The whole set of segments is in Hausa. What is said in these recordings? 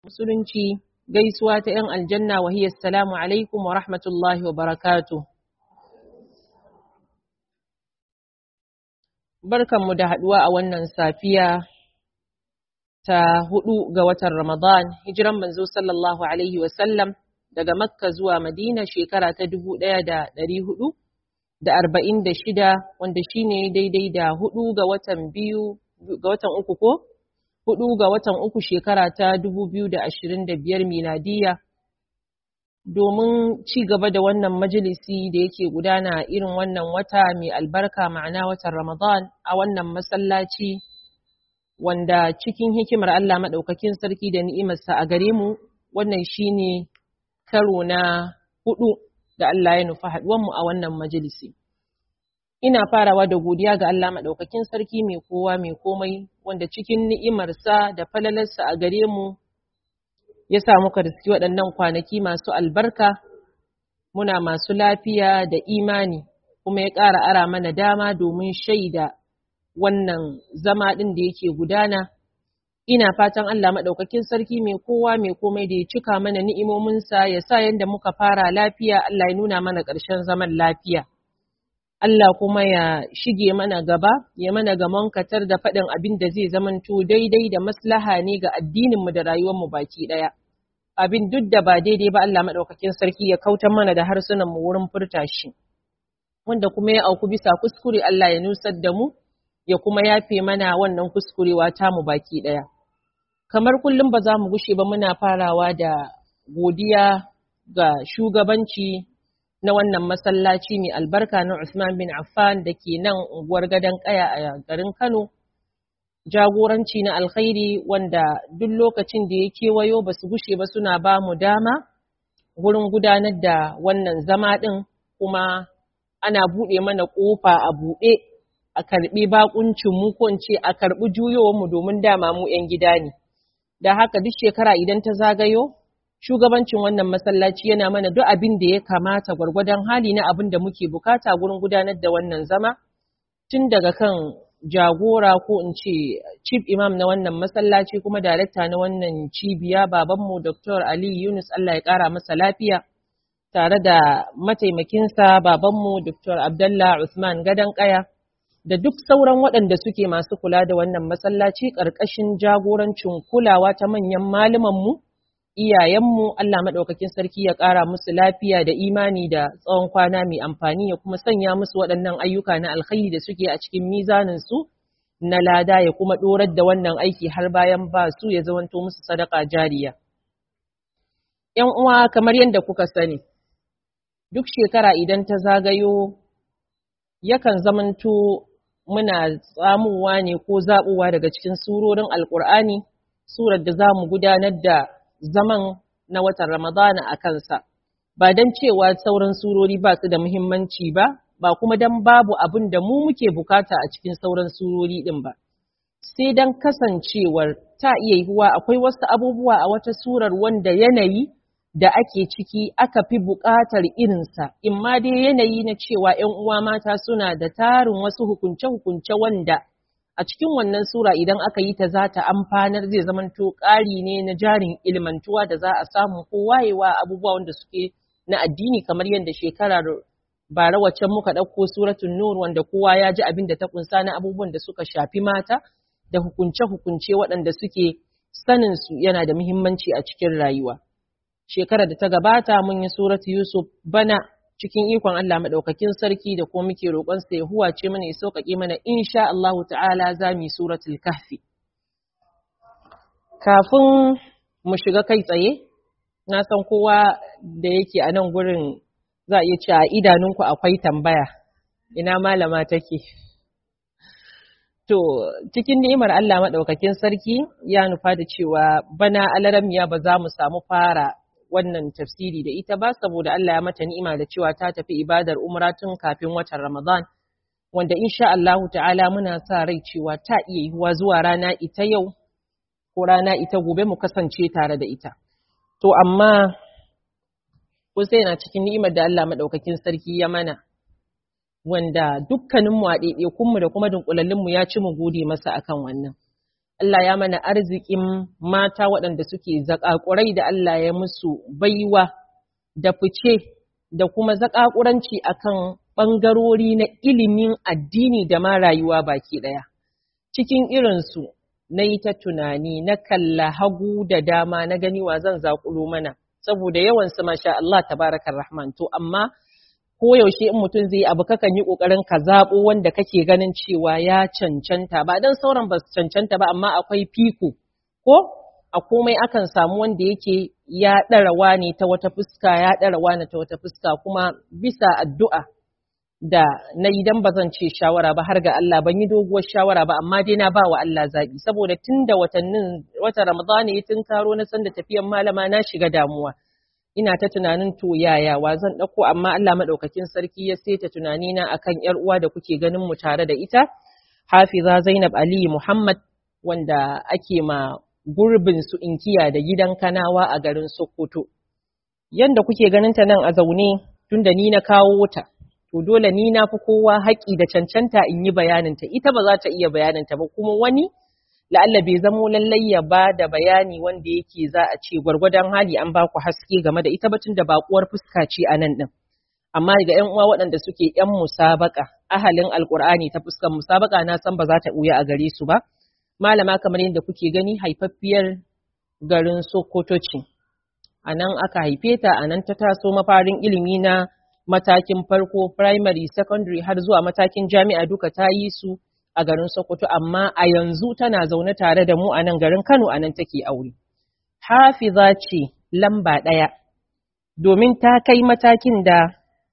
musulunci gaisuwa ta 'yan aljanna wa hiya assalamu alaikum wa rahmatullahi wa barakatuh barkanmu da haduwa a wannan safiya ta hudu ga watan Ramadan hijiran manzo sallallahu alaihi wa sallam daga Makka zuwa Madina shekara ta dubu ɗaya da ɗari hudu da arba'in da shida wanda shine daidai da hudu ga watan biyu ga watan uku ko hudu ga watan uku shekara ta dubu biyu da ashirin da biyar miladiya domin ci gaba da wannan majalisi da yake gudana irin wannan wata mai albarka ma'ana watan Ramadan a wannan masallaci wanda cikin hikimar Allah maɗaukakin sarki da ni'imarsa a gare mu wannan shine karo na hudu da Allah ya nufa haɗuwanmu a wannan majalisi. Ina farawa da godiya ga Allah maɗaukakin sarki mai kowa mai komai wanda cikin ni'imarsa da falalarsa a gare mu ya sa muka riski waɗannan kwanaki masu albarka, muna masu lafiya da imani kuma ya ƙara ara mana dama domin shaida wannan zama ɗin da yake gudana. Ina fatan Allah maɗaukakin sarki mai kowa mai komai da ya cika mana ni'imominsa ya sa yadda muka fara lafiya Allah ya nuna mana ƙarshen zaman lafiya. Allah kuma ya shige mana gaba, ya mana gamon katar da faɗin abin da zai zamanto daidai da maslaha ne ga addininmu da rayuwarmu baki ɗaya. Abin duk da ba daidai ba Allah maɗaukakin sarki ya kautar mana da harsunanmu wurin furta shi. Wanda kuma ya auku bisa kuskure Allah ya nusar da mu, ya kuma yafe mana wannan kuskurewa tamu baki ɗaya. Kamar kullum ba za mu gushe ba muna farawa da godiya ga shugabanci na wannan masallaci mai albarka na Usman bin Affan da ke nan unguwar gadon kaya a garin Kano. Jagoranci na alkhairi wanda duk lokacin da ya kewayo ba su gushe ba suna ba mu dama wurin gudanar da wannan zama ɗin kuma ana buɗe mana ƙofa a buɗe a karɓi bakuncin mu ko ce a karɓi juyowar mu domin dama mu 'yan gida ne. Da haka duk shekara idan ta zagayo shugabancin wannan masallaci yana mana duk abin da ya kamata gwargwadon hali na abin da muke bukata gurin gudanar da wannan zama tun daga kan jagora ko in ce chief imam na wannan masallaci kuma darekta na wannan cibiya babanmu Dr. Ali Yunus Allah ya kara masa lafiya tare da mataimakinsa babanmu Dr. Abdullah Usman Gadan Kaya da duk sauran waɗanda suke masu kula da wannan masallaci ƙarƙashin jagorancin kulawa ta manyan mu iyayenmu Allah maɗaukakin sarki ya ƙara musu lafiya da imani da tsawon kwana mai amfani ya kuma sanya musu waɗannan ayyuka na alkhairi da suke a cikin mizaninsu na lada ya kuma ɗorar da wannan aiki har bayan ba su ya zamanto musu sadaka jariya. ‘Yan uwa kamar yadda kuka sani, duk shekara idan ta zagayo yakan zamanto muna tsamuwa ne ko zaɓuwa daga cikin surorin Alƙur'ani, surar da za mu gudanar da zaman na watan Ramadana a kansa, ba don cewa sauran surori ba su da muhimmanci ba, ba kuma don babu abin da mu muke bukata a cikin sauran surori ɗin ba. Sai don kasancewar ta iya yiwuwa akwai wasu abubuwa a wata surar wanda yanayi da ake ciki aka fi buƙatar irinsa, in ma dai yanayi na cewa ‘yan uwa mata suna da tarin wasu hukunce-hukunce wanda a cikin wannan sura idan aka yi ta za ta amfanar zai zamanto ƙari ne na jarin ilmantuwa da za a samu ko wayewa abubuwa wanda suke na addini kamar yadda shekarar bara waccan muka ɗauko suratun nur wanda kowa ya ji abin da ta kunsa na abubuwan da suka shafi mata da hukunce-hukunce waɗanda suke sanin su yana da muhimmanci a cikin rayuwa. Shekarar da ta gabata mun yi suratu Yusuf bana cikin ikon Allah maɗaukakin sarki da kuma muke roƙonsa ya huwace mana ya sauƙaƙe mana insha Allah ta'ala za mu yi suratul kahfi. Kafin mu shiga kai tsaye, na san kowa da yake a nan gurin za a iya ce a idanunku akwai tambaya, ina malama take. To, cikin ni'imar Allah maɗaukakin sarki ya nufa da cewa bana alaramiya ba za mu samu fara wannan tafsiri da ita ba saboda Allah ya mata ni'ima da cewa ta tafi ibadar umra tun kafin watan Ramadan wanda insha Allahu ta'ala muna sa rai cewa ta iya yiwuwa zuwa rana ita yau ko rana ita gobe mu kasance tare da ita to amma ko sai na cikin ni'imar da Allah madaukakin sarki ya mana wanda dukkaninmu a ɗaiɗaikunmu da kuma dunkulallinmu ya ci mu gode masa akan wannan Allah ya mana arzikin mata waɗanda suke zaƙaƙurai da Allah ya musu baiwa da fice da kuma zaƙaƙuranci akan ɓangarori na ilimin addini da ma rayuwa baki ɗaya. Cikin irinsu na yi ta tunani na kalla hagu da dama na gani wa zan zaƙulo mana, saboda yawansu masha Allah tabarakar rahman to amma koyaushe in mutum zai abu kakan yi ƙoƙarin ka zaɓo wanda kake ganin cewa ya cancanta ba don sauran ba su cancanta ba amma akwai fiko ko a komai akan samu wanda yake ya ɗarawa ne ta wata fuska ya ɗarawa ne ta wata fuska kuma bisa addu'a da na idan ba zan ce shawara ba har ga Allah ban yi doguwar shawara ba amma dai na ba wa Allah zaɓi saboda tun da watannin wata Ramadana ya tun karo na san da tafiyan malama na shiga damuwa ina ta tunanin to yaya wa zan ɗauko amma Allah maɗaukakin sarki ya saita tunanina akan ‘yar uwa da kuke ganin mu tare da ita Hafiza Zainab Ali Muhammad wanda ake ma gurbin su inkiya da gidan kanawa a garin Sokoto. Yanda kuke ganin ta nan a zaune tunda ni na kawo ta, to dole ni na fi kowa haƙi da cancanta in yi bayaninta, ita ba za ta iya bayaninta ba kuma wani la'alla bai zamo lallai ya ba da bayani wanda yake za a ce gwargwadon hali an ba ku haske game da ita batun da bakuwar fuska ce a nan ɗin. Amma ga ‘yan uwa waɗanda suke ‘yan musabaka, ahalin alƙur'ani ta fuskar musabaka na san ba za ta ɓuya a gare su ba. malama kamar yadda kuke gani haifaffiyar garin Sokoto ce. A nan aka haife ta, a nan ta taso mafarin ilimi na matakin farko, primary, secondary har zuwa matakin jami'a duka ta yi su a garin Sokoto, amma a yanzu tana zaune tare da mu a nan garin Kano a nan take aure. Hafiza ce lamba ɗaya, domin ta kai matakin da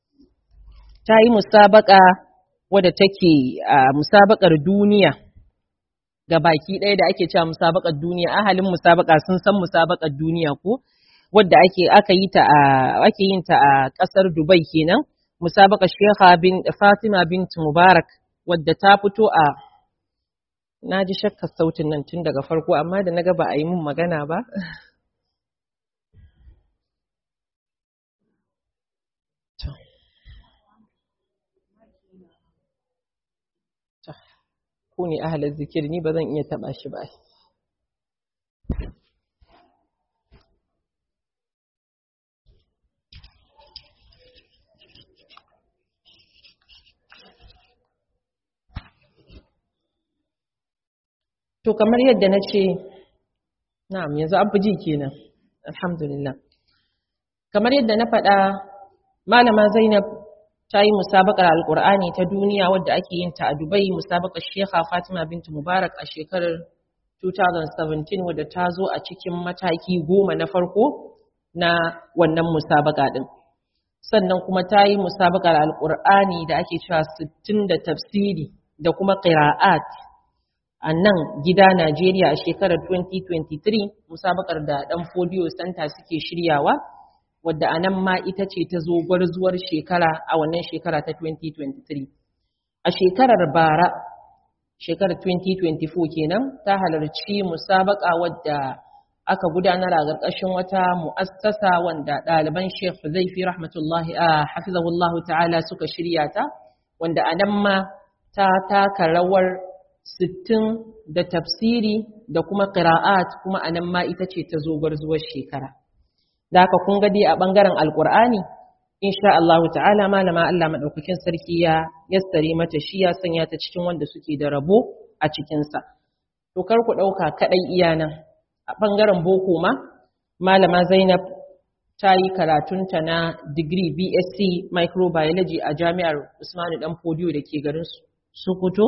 ta yi musabaka wadda take a musabakar duniya. ga baki ɗaya da ake cewa musabakar duniya ahalin musabaka sun san musabakar duniya ko wadda ake aka yi ta a ake yin ta a ƙasar Dubai kenan musabakar Sheikha bin Fatima bint Mubarak wadda ta fito a na ji shakkar sautin nan tun daga farko amma da naga ba a yi mun magana ba ku ne ahalar zikir ni ba zan iya taɓa shi ba. To kamar yadda na ce, na'am yanzu an fi ji kenan, alhamdulillah. Kamar yadda na faɗa, Malama Zainab ta yi musabakar alkur'ani ta duniya wadda ake yin ta a Dubai musabakar Shekha Fatima bintu Mubarak a shekarar 2017 wadda ta zo a cikin mataki goma na farko na wannan musabaka din. Sannan kuma ta yi musabakar alkur'ani da ake cewa 60 da tafsiri da kuma qira'at a nan gida Najeriya a shekarar 2023 musabakar da dan Folio Center suke shiryawa. wadda a nan ma ita ce ta zo gwarzuwar shekara a wannan shekara ta 2023. A shekarar bara, shekarar 2024 kenan, ta halarci musabaka wadda aka gudanar a ƙarƙashin wata mu'assasa wanda ɗaliban Sheikh Zaifi rahmatullahi a hafizahullahu ta'ala suka shirya ta, wanda a nan ma ta taka rawar sittin da tafsiri da kuma ƙira'at kuma a nan ma ita ce ta zo gwarzuwar shekara. da haka kun gadi a ɓangaren alƙur'ani insha Allah ta'ala malama Allah maɗaukakin sarki ya yassare mata shi ya sanya ta cikin wanda suke da rabo a cikinsa to kar ku ɗauka kaɗai iya nan a ɓangaren boko ma malama Zainab ta yi karatunta na digiri BSc microbiology a jami'ar Usmanu Dan Fodiyo da ke garin Sokoto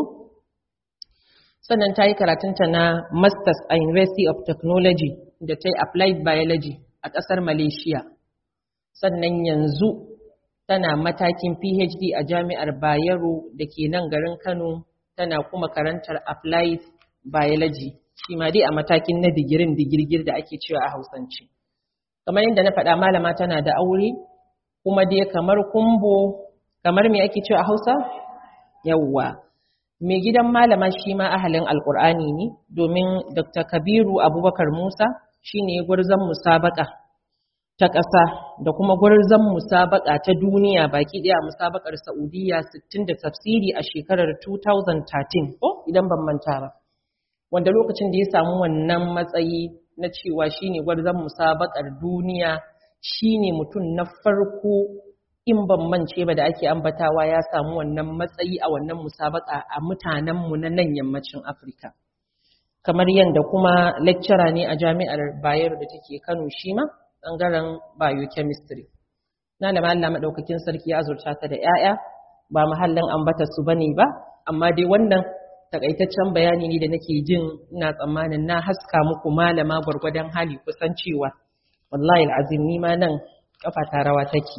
sannan ta yi karatunta na masters a University of Technology da ta yi applied biology a ƙasar Malaysia. Sannan yanzu tana matakin PhD a jami'ar Bayero da ke nan garin Kano tana kuma karantar Applied Biology. Shi ma dai a matakin na digirin digirgir da ake cewa a Hausance. Kamar yadda na faɗa malama tana da aure, kuma dai kamar kumbo, kamar me ake cewa a Hausa? Yawwa. Mai gidan malama shi ma ahalin Alƙur'ani ne, domin Dr. Kabiru Abubakar Musa shine gwarzon musabaka ta ƙasa da kuma gwarzon musabaka ta duniya baki ɗaya musabakar Saudiya 60 da tafsiri a shekarar 2013 ko idan ban manta ba wanda lokacin da ya samu wannan matsayi na cewa shine gwarzon musabakar duniya shine mutum na farko in ban mance ba da ake ambatawa ya samu wannan matsayi a wannan musabaka a mutanenmu na nan yammacin Afirka. Kamar yadda kuma lecturer ne a jami'ar Bayero da take Kano shi ma ɓangaren biochemistry. Na da Allah maɗaukakin sarki ya azurta ta da ‘ya'ya ba mahallin ambata su bane ba, amma dai wannan takaitaccen bayani ne da nake jin ina tsammanin na haska muku malama gwargwadon hali kusan cewa wallahi al'azim ni ma nan kafa ta rawa take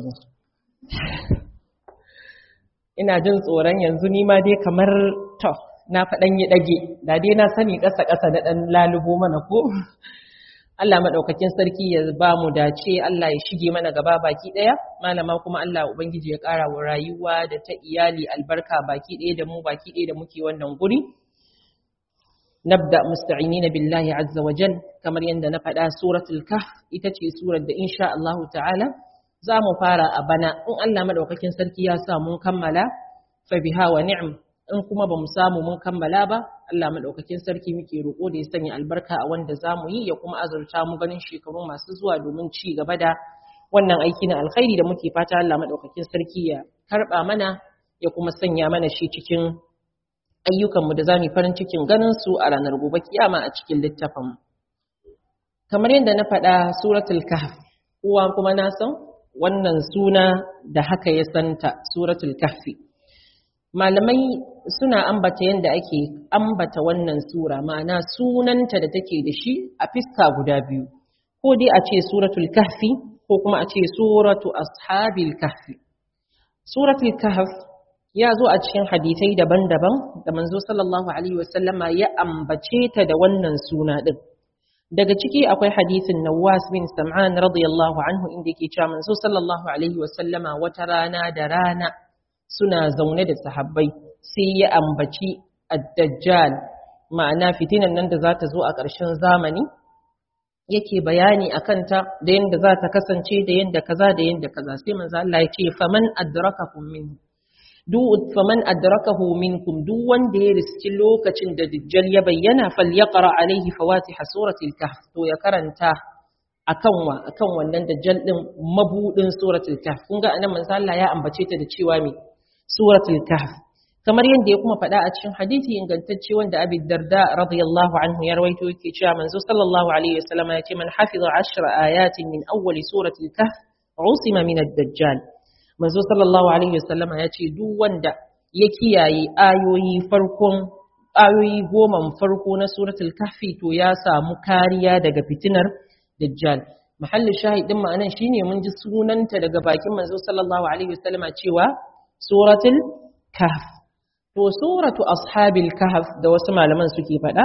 ina jin tsoron yanzu ni ma dai kamar to na faɗan yi ɗage da dai na sani ƙasa-ƙasa na ɗan lalubo mana ko Allah maɗaukakin sarki ya ba mu dace Allah ya shige mana gaba baki ɗaya malama kuma Allah ubangiji ya ƙara wa rayuwa da ta iyali albarka baki ɗaya da mu baki ɗaya da muke wannan guri nabda musta'inina billahi azza wa jal kamar yadda na faɗa suratul kahf ita ce surar da insha Allah ta'ala za mu fara a bana in Allah madaukakin sarki ya sa mun kammala fa biha wa ni'm in kuma bamu samu mun kammala ba Allah madaukakin sarki muke roƙo da ya sanya albarka a wanda zamu yi ya kuma azurta mu ganin shekaru masu zuwa domin ci gaba da wannan aiki na alkhairi da muke fata Allah madaukakin sarki ya karba mana ya kuma sanya mana shi cikin ayyukanmu da zamu farin cikin ganin su a ranar gobe kiyama a cikin littafin kamar yadda na faɗa suratul kahf uwa kuma na san wannan suna da haka ya santa suratul kahfi malamai suna ambata yadda ake ambata wannan sura ma'ana sunanta da take da shi a fiska guda biyu ko dai a ce suratul kahfi ko kuma a ce suratu ashabil kahfi suratul kahf ya zo a cikin hadisai daban-daban da manzo sallallahu alaihi wasallama ya ambace ta da wannan suna din daga ciki akwai hadisin Nawas bin Sam'an radiyallahu anhu inda yake cewa manzo sallallahu alaihi wasallama wata rana da rana suna zaune da sahabbai sai ya ambaci ad-dajjal ma'ana fitinan nan da za ta zo a ƙarshen zamani yake bayani akan ta da yanda za ta kasance da yanda kaza da yanda kaza sai manzo Allah ya ce faman adrakakum min duk faman adrakahu minkum duk wanda ya riski lokacin da dajjal ya bayyana falyaqra alaihi fawatih suratul kahf to ya karanta akan wa akan wannan dajjal din mabudin suratul kahf kun ga anan manzo Allah ya ambace ta da cewa me suratul kahf kamar yadda ya kuma faɗa a cikin hadisi ingantacce wanda Abi Darda radiyallahu anhu ya rawaito yake cewa manzo sallallahu alaihi wasallam ya ce man hafiza ashra ayatin min awwali suratul kahf usima min ad-dajjal manzo sallallahu alaihi wasallam ya ce duk wanda ya kiyaye ayoyi farkon ayoyi goma farko na suratul kahfi to ya samu kariya daga fitinar dajjal mahallin shahidin ma'anan shine mun ji sunanta daga bakin manzo sallallahu alaihi wasallam cewa suratul kahf to suratu ashabil kahf da wasu malaman suke faɗa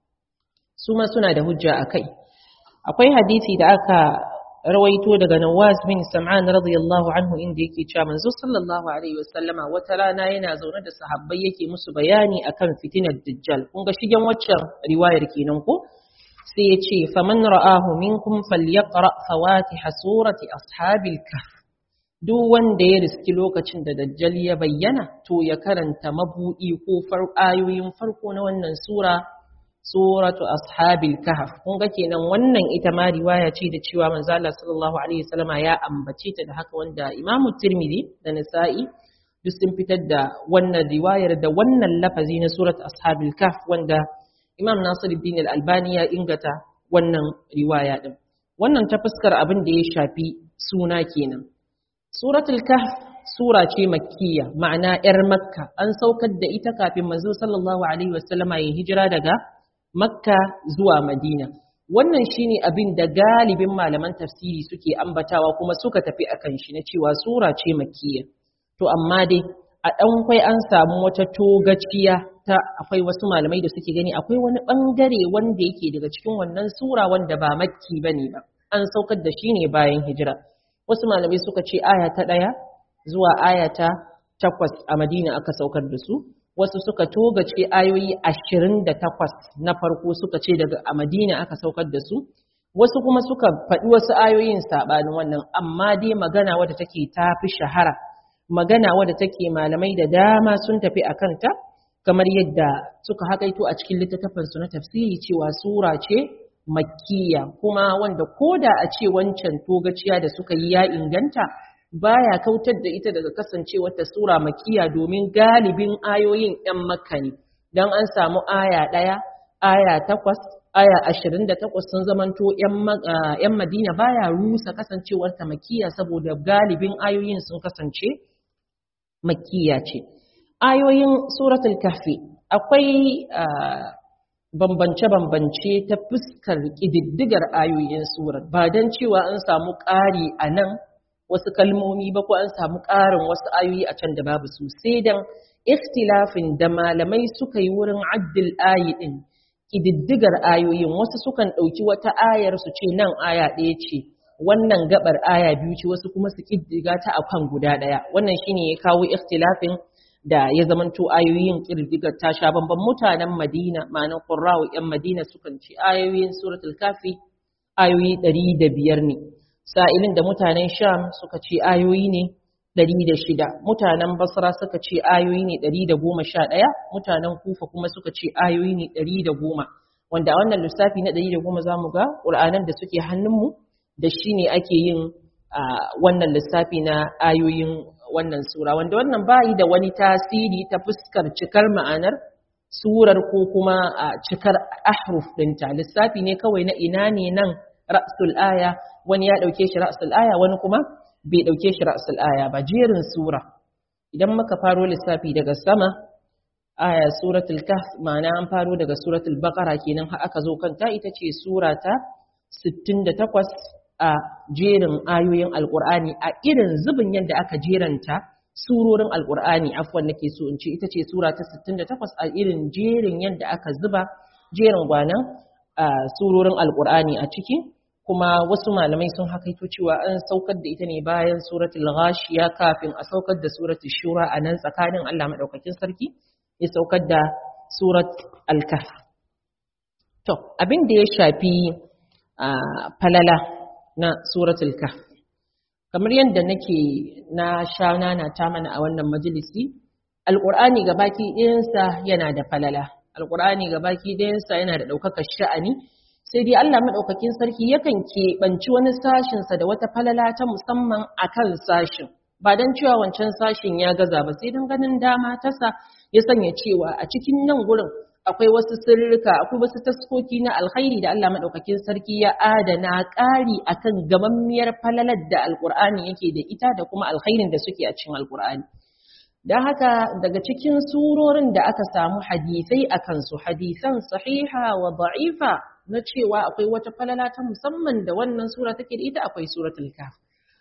su ma suna da hujja akai akwai hadisi da aka rawaito daga Nawas bin Sam'an radiyallahu anhu inda yake cewa manzo sallallahu alaihi wasallama wata rana yana zaune da sahabbai yake musu bayani akan fitinar dajjal kun ga shigen waccan riwayar kenan ko sai ya ce faman ra'ahu minkum falyaqra fawatih surati ashabil kahf duk wanda ya riski lokacin da dajjal ya bayyana to ya karanta mabudi ko ayoyin farko na wannan sura suratu ashabil kahf kun ga kenan wannan ita ma riwaya ce da cewa manzo Allah sallallahu alaihi wasallama ya ambace ta da haka wanda Imam Tirmidhi da Nasa'i duk sun fitar da wannan riwayar da wannan lafazi na suratu ashabil kahf wanda Imam Nasiruddin Al-Albani ya ingata wannan riwaya din wannan ta fuskar abin da ya shafi suna kenan suratul kahf sura ce makkiya ma'ana yar makka an saukar da ita kafin manzo sallallahu alaihi wasallama ya hijira daga Makka zuwa Madina. Wannan shine abin da galibin malaman tafsiri suke ambatawa kuma suka tafi akan shi na cewa sura ce makkiya. To amma dai a ɗan kwai an samu wata togaciya ta akwai wasu malamai da suke gani akwai wani ɓangare wanda yake daga cikin wannan sura wanda ba makki bane ba. An saukar da shi ne bayan hijira. Wasu malamai suka ce aya ta ɗaya zuwa aya ta takwas a Madina aka saukar da su. wasu suka togace ayoyi ashirin da takwas na farko suka ce daga a madina aka saukar da su wasu kuma suka faɗi wasu ayoyin saɓanin wannan amma dai magana wadda take ta fi shahara magana wadda take malamai da dama sun tafi a kanta kamar yadda suka hakaito a cikin littattafansu na tafsiri cewa sura ce makkiya kuma wanda koda a ce wancan togaciya da suka yi ya inganta baya kautar da ita daga kasancewar ta sura makkiya domin galibin ayoyin 'yan makka ne dan an samu aya ɗaya aya takwas aya ashirin da takwas sun zamanto 'yan madina baya rusa kasancewar ta makkiya saboda galibin ayoyin sun kasance makkiya ce ayoyin suratul kahfi akwai bambance-bambance ta fuskar ƙididdigar ayoyin surar ba don cewa an samu ƙari a nan wasu kalmomi ba ko an samu ƙarin wasu ayoyi a can da babu su sai don ikhtilafin da malamai suka yi wurin addil ayi ɗin ƙididdigar ayoyin wasu sukan ɗauki wata ayar su ce nan aya ɗaya ce wannan gabar aya biyu ce wasu kuma su ƙiddiga ta a kan guda ɗaya wannan shine ya kawo ikhtilafin da ya zamanto ayoyin kirdigar ta sha bamban mutanen Madina ma'anar Qurra'u ƴan Madina sukan ce ayoyin suratul kafi ayoyi ɗari da biyar ne sa'ilin da mutanen Sham suka ce ayoyi ne ɗari da shida mutanen Basra suka ce ayoyi ne ɗari da goma sha ɗaya mutanen Kufa kuma suka ce ayoyi ne ɗari da goma wanda a wannan lissafi na ɗari da goma za mu ga ƙur'anan da suke hannunmu da shi ne ake yin wannan lissafi na ayoyin wannan sura wanda wannan bayi da wani tasiri ta fuskar cikar ma'anar surar ko kuma a cikar ahruf ɗinta lissafi ne kawai na ina ne nan ra'sul aya wani ya ɗauke shi ra'sul aya wani kuma bai ɗauke shi ra'sul aya ba jerin sura idan muka faro lissafi daga sama aya suratul kahf ma'ana an faro daga suratul baqara kenan har aka zo kanta ita ce sura ta 68 a jerin ayoyin alkur'ani a irin zubin yadda aka jeranta surorin alkur'ani afwan nake so in ce ita ce sura ta 68 a irin jerin yadda aka zuba jerin gwanan surorin alkur'ani a ciki kuma wasu malamai sun hakaito cewa an saukar da ita ne bayan suratul ghashiya kafin a saukar da suratul shura a nan tsakanin Allah madaukakin sarki ya saukar da surat al-kahf to abin da ya shafi falala na suratul kahf kamar yadda nake na sha nana ta mana a wannan majalisi alqur'ani gabaki ɗayansa yana da falala alqur'ani gabaki ɗayansa yana da ɗaukakar sha'ani sai dai Allah madaukakin sarki yakan keɓanci wani sashin sa da wata falala ta musamman akan sashin ba dan cewa wancan sashin ya gaza ba sai dan ganin dama tasa ya sanya cewa a cikin nan gurin akwai wasu sirrika akwai wasu taskoki na alkhairi da Allah madaukakin sarki ya adana ƙari akan gamammiyar falalar da alkur'ani yake da ita da kuma alkhairin da suke a cikin alkur'ani don haka daga cikin surorin da aka samu hadisai a kansu hadisan sahiha wa da'ifa na cewa akwai wata falala ta musamman da wannan sura take da ita akwai suratul kaf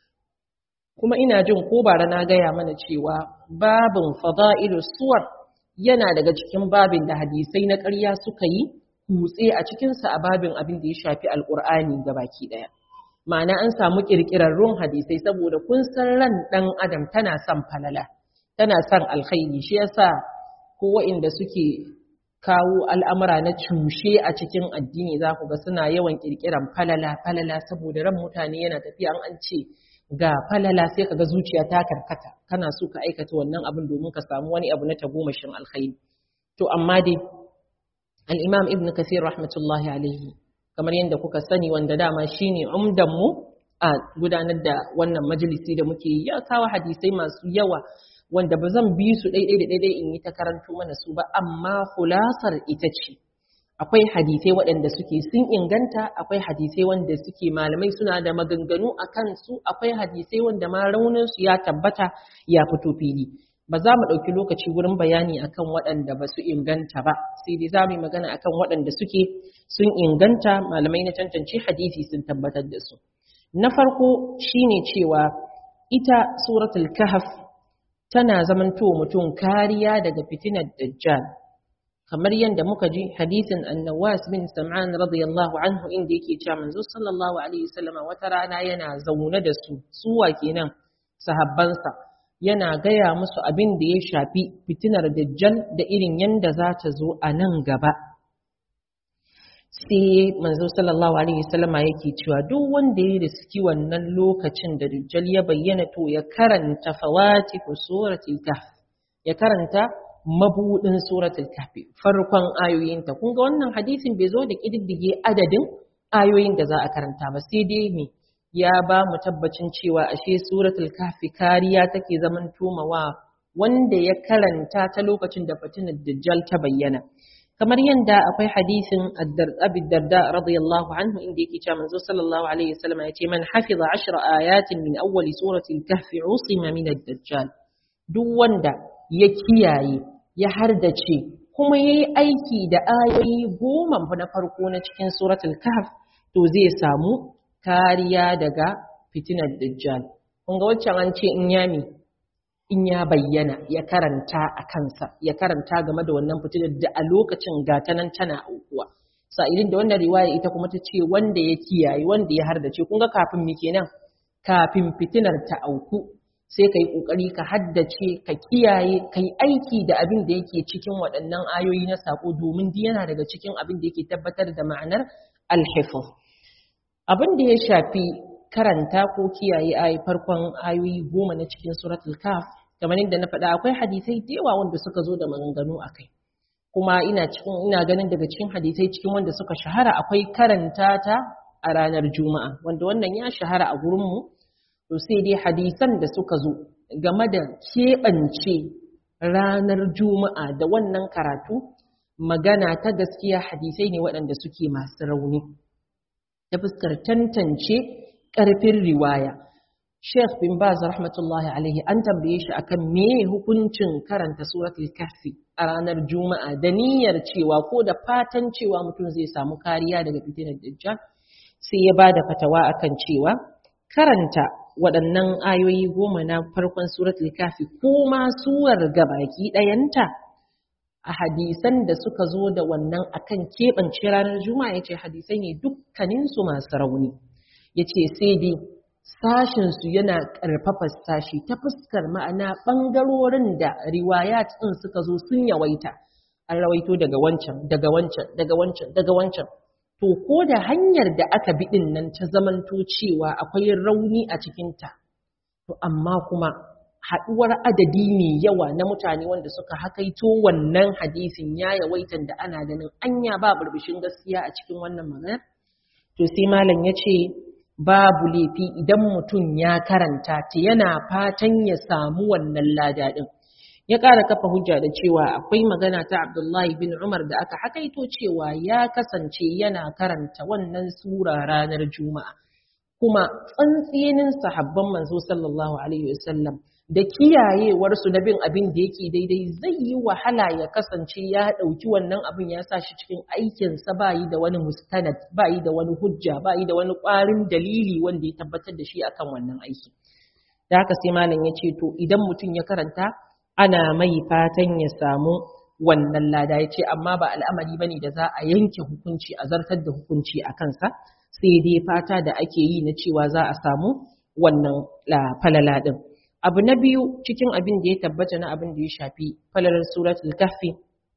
kuma ina jin ko bara na gaya mana cewa babin fada'ilus suwar yana daga cikin babin da hadisai na ƙarya suka yi kutse a cikinsa a babin abin da ya shafi alƙur'ani ga baki ɗaya ma'ana an samu ƙirƙirarrun hadisai saboda kun san ran ɗan adam tana son falala tana son alkhairi shi yasa ko wa'inda suke kawo al'amura na cushe a cikin addini za ku ga suna yawan ƙirƙiran falala falala saboda ran mutane yana tafiya an ce ga falala sai kaga zuciya ta karkata kana so ka aikata wannan abin domin ka samu wani abu na tagomashin alkhairi to amma dai al-imam ibn kathir rahmatullahi alaihi kamar yadda kuka sani wanda dama shine umdan mu a gudanar da wannan majalisi da muke yi ya kawo hadisai masu yawa wanda ba zan bi su daidai da daidai in yi ta karanto mana su ba amma hulasar ita ce akwai hadisai waɗanda suke sun inganta akwai hadisai wanda suke malamai suna da maganganu a kansu akwai hadisai wanda ma rauninsu ya tabbata ya fito fili ba za mu ɗauki lokaci wurin bayani akan waɗanda ba su inganta ba sai dai za mu yi magana akan waɗanda suke sun inganta malamai na tantance hadisi sun tabbatar da su na farko shine cewa ita suratul kahf tana zamanto mutum kariya daga fitinar dajjal kamar yadda muka ji hadisin annawas bin sam'an radiyallahu anhu inda yake cewa manzo sallallahu alaihi wasallam wata rana yana zaune da su suwa kenan sahabbansa yana gaya musu abin da ya shafi fitinar dajjal da irin yanda za ta zo a nan gaba sai manzo sallallahu alaihi wasallam yake cewa duk wanda ya riski wannan lokacin da dajjal ya bayyana to ya karanta fawatihu suratul kahf ya karanta mabudin suratul kahfi farkon ayoyinta kun ga wannan hadisin bai zo da kididdige adadin ayoyin da za a karanta ba sai dai me ya ba mu tabbacin cewa ashe suratul kahfi kariya take zaman tumawa wanda ya karanta ta lokacin da fitinar dajjal ta bayyana kamar yadda akwai hadisin Abi Darda radiyallahu anhu inda yake cewa manzo sallallahu alaihi wasallam ya ce man hafiza ashra ayatin min awwali surati al-kahf usima min ad-dajjal duk wanda ya kiyaye ya hardace kuma yayi aiki da ayoyi goma na farko na cikin suratul kahf to zai samu kariya daga fitinar dajjal kun ga waccan an ce in yami in ya bayyana ya karanta a kansa ya karanta game da wannan fitinar da a lokacin gata nan tana aukuwa sa'ilin da wannan riwaya ita kuma ta ce wanda ya kiyaye wanda ya hardace kun ga kafin me kenan kafin fitinar ta auku sai ka yi ƙoƙari ka haddace ka kiyaye ka yi aiki da abin da yake cikin waɗannan ayoyi na saƙo domin yana daga cikin abin da yake tabbatar da ma'anar alhifz abin da ya shafi karanta ko kiyaye ayi farkon ayoyi goma na cikin suratul kaf kamar yadda na faɗa akwai hadisai da yawa wanda suka zo da maganganu a kai kuma ina cikin ina ganin daga cikin hadisai cikin wanda suka shahara akwai karanta ta a ranar juma'a wanda wannan ya shahara a gurinmu to sai dai hadisan da suka zo game da keɓance ranar juma'a da wannan karatu magana ta gaskiya hadisai ne waɗanda suke masu rauni ta fuskar tantance ƙarfin riwaya Sheikh bin Baz rahmatullahi alaihi an tambaye shi akan me hukuncin karanta suratul kahfi a ranar juma'a da niyyar cewa ko da fatan cewa mutum zai samu kariya daga fitinar dajjal sai ya bada fatawa akan cewa karanta waɗannan ayoyi goma na farkon suratul kafi ko ma suwar gabaki ɗayanta a hadisan da suka zo da wannan akan keɓance ranar juma'a ya ce hadisai ne dukkaninsu masu rauni ya ce sai dai sashinsu yana ƙarfafa sashi ta fuskar ma'ana ɓangarorin da riwayat ɗin suka zo sun yawaita an rawaito daga wancan daga wancan daga wancan daga wancan to ko da hanyar da aka bi ɗin nan ta zamanto cewa akwai rauni a cikinta to amma kuma haɗuwar adadi mai yawa na mutane wanda suka hakaito wannan hadisin ya yawaitan da ana ganin anya ba burbushin gaskiya a cikin wannan magana to sai malam ya ce babu laifi idan mutum ya karanta ta yana fatan ya samu wannan lada ɗin ya ƙara kafa hujja da cewa akwai magana ta Abdullahi bin Umar da aka hakaito cewa ya kasance yana karanta wannan sura ranar Juma'a kuma tsantsinin sahabban manzo sallallahu alaihi wasallam da kiyayewarsu na bin abin da yake daidai zai yi wahala ya kasance ya ɗauki wannan abin ya sa shi cikin aikinsa ba yi da wani mustanad ba yi da wani hujja ba yi da wani ƙwarin dalili wanda ya tabbatar da shi akan wannan aiki da haka sai malam ya ce to idan mutum ya karanta ana mai fatan ya samu wannan lada ya ce amma ba al'amari ba ne da za a yanke hukunci a zartar da hukunci a kansa sai dai fata da ake yi na cewa za a samu wannan falala ɗin. Abu na biyu cikin abin da ya tabbata na abin da ya shafi falalar suratul kahfi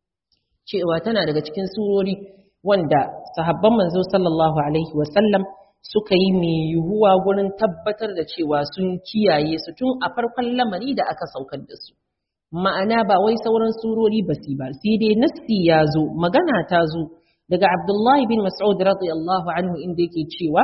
cewa tana daga cikin surori wanda sahabban manzo sallallahu alaihi wasallam suka yi mai yiwuwa gurin tabbatar da cewa sun kiyaye su tun a farkon lamari da aka saukar da su. Ma'ana ba wai sauran surori ba su ba, sai dai nassi ya zo, magana ta zo daga Abdullahi bin Mas'ud radiyallahu anhu inda yake cewa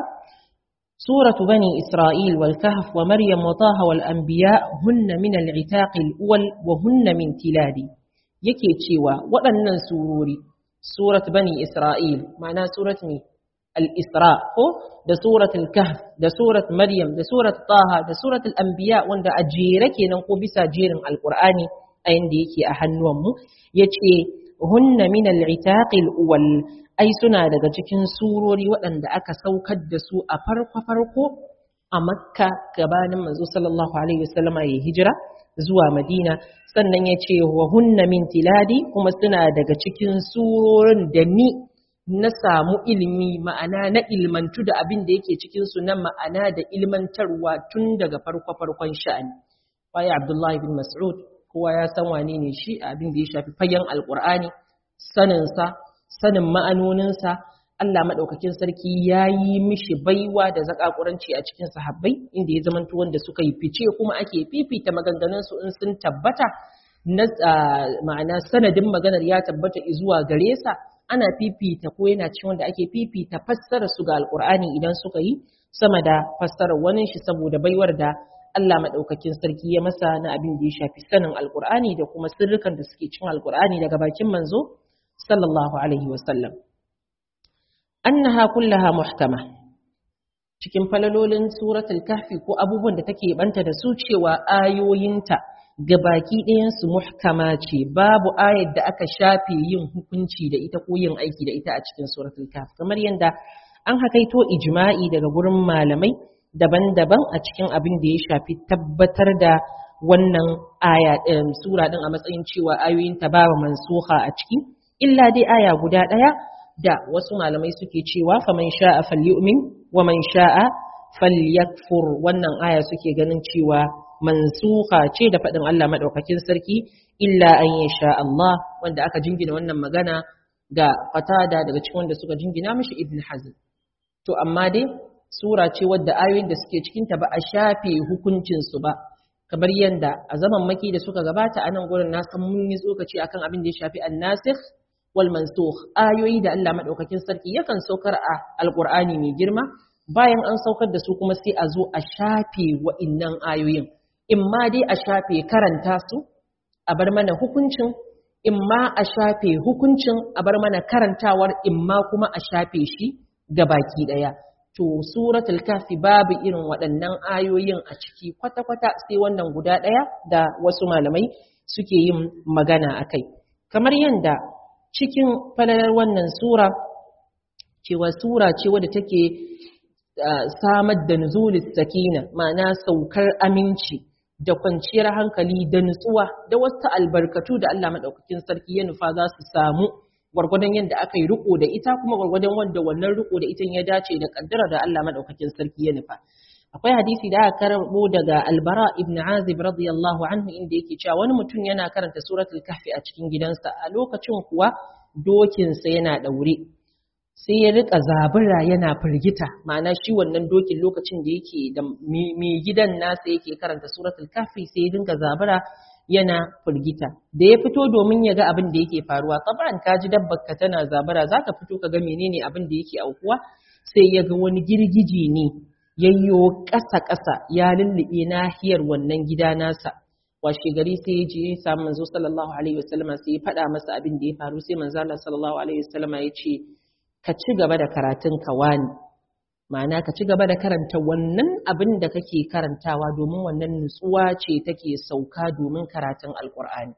سورة بني إسرائيل والكهف ومريم وطه والأنبياء هن من العتاق الأول وهن من تلادي yake cewa waɗannan surori surat bani Isra'il ma'ana surat ne al-Isra ko da surat al-Kahf da surat Maryam da surat Taha da surat al-Anbiya wanda a jere kenan ko bisa jerin Al-Qur'ani a yanda yake a hannuwanmu yace hunna min al-itaq al-awwal ai suna daga cikin surori waɗanda aka saukar da su a farko-farko a makka gabanin manzo sallallahu alaihi wasallama ya hijira zuwa madina sannan ya ce wa hunna min tiladi kuma suna daga cikin surorin da ni na samu ilimi ma'ana na ilmantu da abin da yake cikin su na ma'ana da ilmantarwa tun daga farko-farkon sha'ani waye abdullahi bin mas'ud kowa ya san wane ne shi abin da ya shafi fagen alqur'ani saninsa sanin ma'anoninsa Allah maɗaukakin sarki ya yi mishi baiwa da zaƙaƙuranci a cikin sahabbai inda ya zamanto wanda suka yi fice kuma ake fifita maganganunsu in sun tabbata ma'ana sanadin maganar ya tabbata zuwa gare sa ana fifita ko yana cikin wanda ake fifita fassara su ga alkur'ani idan suka yi sama da fassarar wani shi saboda baiwar da Allah madaukakin sarki ya masa na abin da ya shafi sanin alkur'ani da kuma sirrukan da suke cikin alkur'ani daga bakin manzo sallallahu alaihi wasallam annaha kullaha muhkama cikin falalolin suratul kahfi ko abubuwan da take banta da su cewa ayoyinta gabaki ɗayansu muhkama ce babu ayar da aka shafe yin hukunci da ita ko yin aiki da ita a cikin suratul kahf kamar yadda an hakaito ijma'i daga gurin malamai daban-daban a cikin abin da ya shafi tabbatar da wannan aya ɗin sura ɗin a matsayin cewa ayoyinta babu mansuha a ciki illa dai aya guda ɗaya da wasu malamai suke cewa faman sha'a falyu'min wa man sha'a falyakfur wannan aya suke ganin cewa mansuha ce da faɗin Allah maɗaukakin sarki illa an yi sha Allah wanda aka jingina wannan magana ga fatada daga cikin wanda suka jingina mishi ibn hazm to amma dai sura ce wadda ayoyin da suke cikinta ba a shafe hukuncinsu ba kamar yadda a zaman maki da suka gabata a nan gurin na san mun yi tsokaci akan abin da ya shafi annasikh wal mansukh ayoyi da Allah maɗaukakin sarki yakan saukar a alqur'ani mai girma bayan an saukar da su kuma sai a zo a shafe wa'innan ayoyin in ma dai a shafe karanta su a bar mana hukuncin in ma a shafe hukuncin a bar mana karantawar in ma kuma a shafe shi ga baki daya to suratul kafi babu irin waɗannan ayoyin a ciki kwata-kwata sai wannan guda ɗaya da wasu malamai suke yin magana a kai kamar yadda cikin falalar wannan sura cewa sura ce wadda take samar da nuzulis sakina ma'ana saukar aminci da kwanciyar hankali da nutsuwa da wasu albarkatu da Allah madaukakin sarki ya nufa za su samu gwargwadon yadda aka yi riko da ita kuma gwargwadon wanda wannan riko da ita ya dace da kaddara da Allah madaukakin sarki ya nufa akwai hadisi da aka karbo daga albara ibn azib radiyallahu anhu inda yake cewa wani mutum yana karanta suratul kahfi a cikin gidansa a lokacin kuwa dokinsa yana daure sai ya rika zabura yana firgita ma'ana shi wannan dokin lokacin da yake da mai gidan nasa yake karanta suratul kafi sai ya dinga zabura yana firgita da ya fito domin ya ga abin da yake faruwa taban ka ji dabbar ka tana zabura zaka fito ka ga menene abin da yake aukuwa sai ya ga wani girgije ne yayyo ƙasa ƙasa ya lullube nahiyar wannan gida nasa washe gari sai ya je ya samu manzo sallallahu alaihi wasallama sai ya faɗa masa abin da ya faru sai manzo Allah sallallahu alaihi wasallama ya ce ka ci gaba da karatun ka wani ma'ana ka ci gaba da karanta wannan abin da kake karantawa domin wannan nutsuwa ce take sauka domin karatun alkur'ani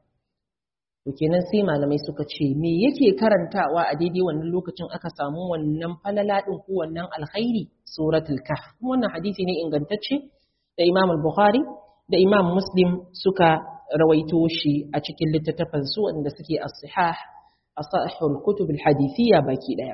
to kenan sai malamai suka ce me yake karantawa a daidai wannan lokacin aka samu wannan falala din ko wannan alkhairi suratul kahf wannan hadisi ne ingantacce da Imam al-Bukhari da Imam Muslim suka rawaito shi a cikin littattafan su wanda suke as-sihah asahul kutub al-hadithiyya baki daya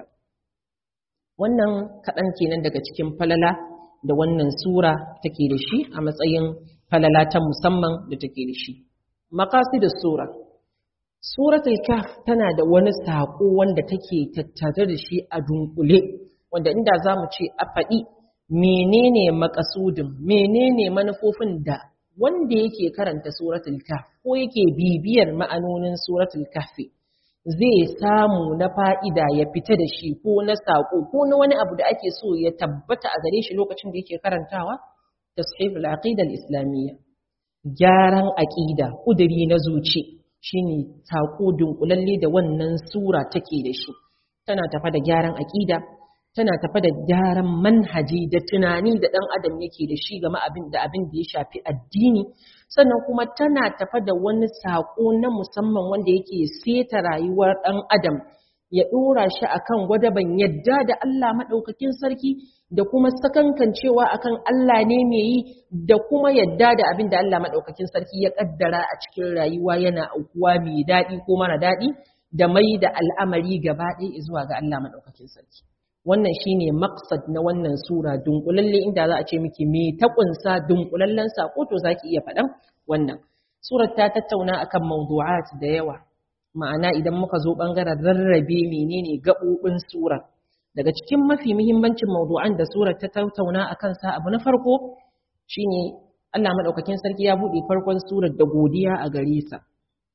wannan kaɗan kenan daga cikin falala da wannan sura take da shi a matsayin falala ta musamman da take da shi da sura suratul kaf tana da wani saƙo wanda take tattare da shi a dunkule wanda inda za mu ce a faɗi menene makasudin menene manufofin da wanda yake karanta suratul kaf ko yake bibiyar ma'anonin suratul kahfi zai samu na fa'ida ya fita da shi ko na saƙo ko na wani abu da ake so ya tabbata a gare shi lokacin da yake karantawa tashiful aqidar islamiyya gyaran aƙida ƙuduri na zuci shine saƙo dunkulalle da wannan sura take da shi tana tafa da gyaran aƙida tana tafa da gyaran manhaji da tunani da ɗan adam yake da shi game abin da abin da ya shafi addini sannan kuma tana tafa da wani saƙo na musamman wanda yake seta rayuwar ɗan adam ya ɗora shi akan gwadaban yadda da Allah maɗaukakin sarki da kuma sakankancewa akan Allah ne mai yi da kuma yadda da abin da Allah maɗaukakin sarki ya ƙaddara a cikin rayuwa yana aukuwa mai daɗi ko mara daɗi da mai da al'amari gaba ɗaya zuwa ga Allah maɗaukakin sarki. wannan shine maqsad na wannan sura dunkulalle inda za a ce miki me ta kunsa dunkulallen sako to zaki iya faɗan wannan surar ta tattauna akan mawdu'at da yawa ma'ana idan muka zo bangaren rarrabe menene gabobin surar daga cikin mafi muhimmancin mawdu'an da surar ta tattauna akan sa abu na farko shine Allah madaukakin sarki ya bude farkon surar da godiya a gare sa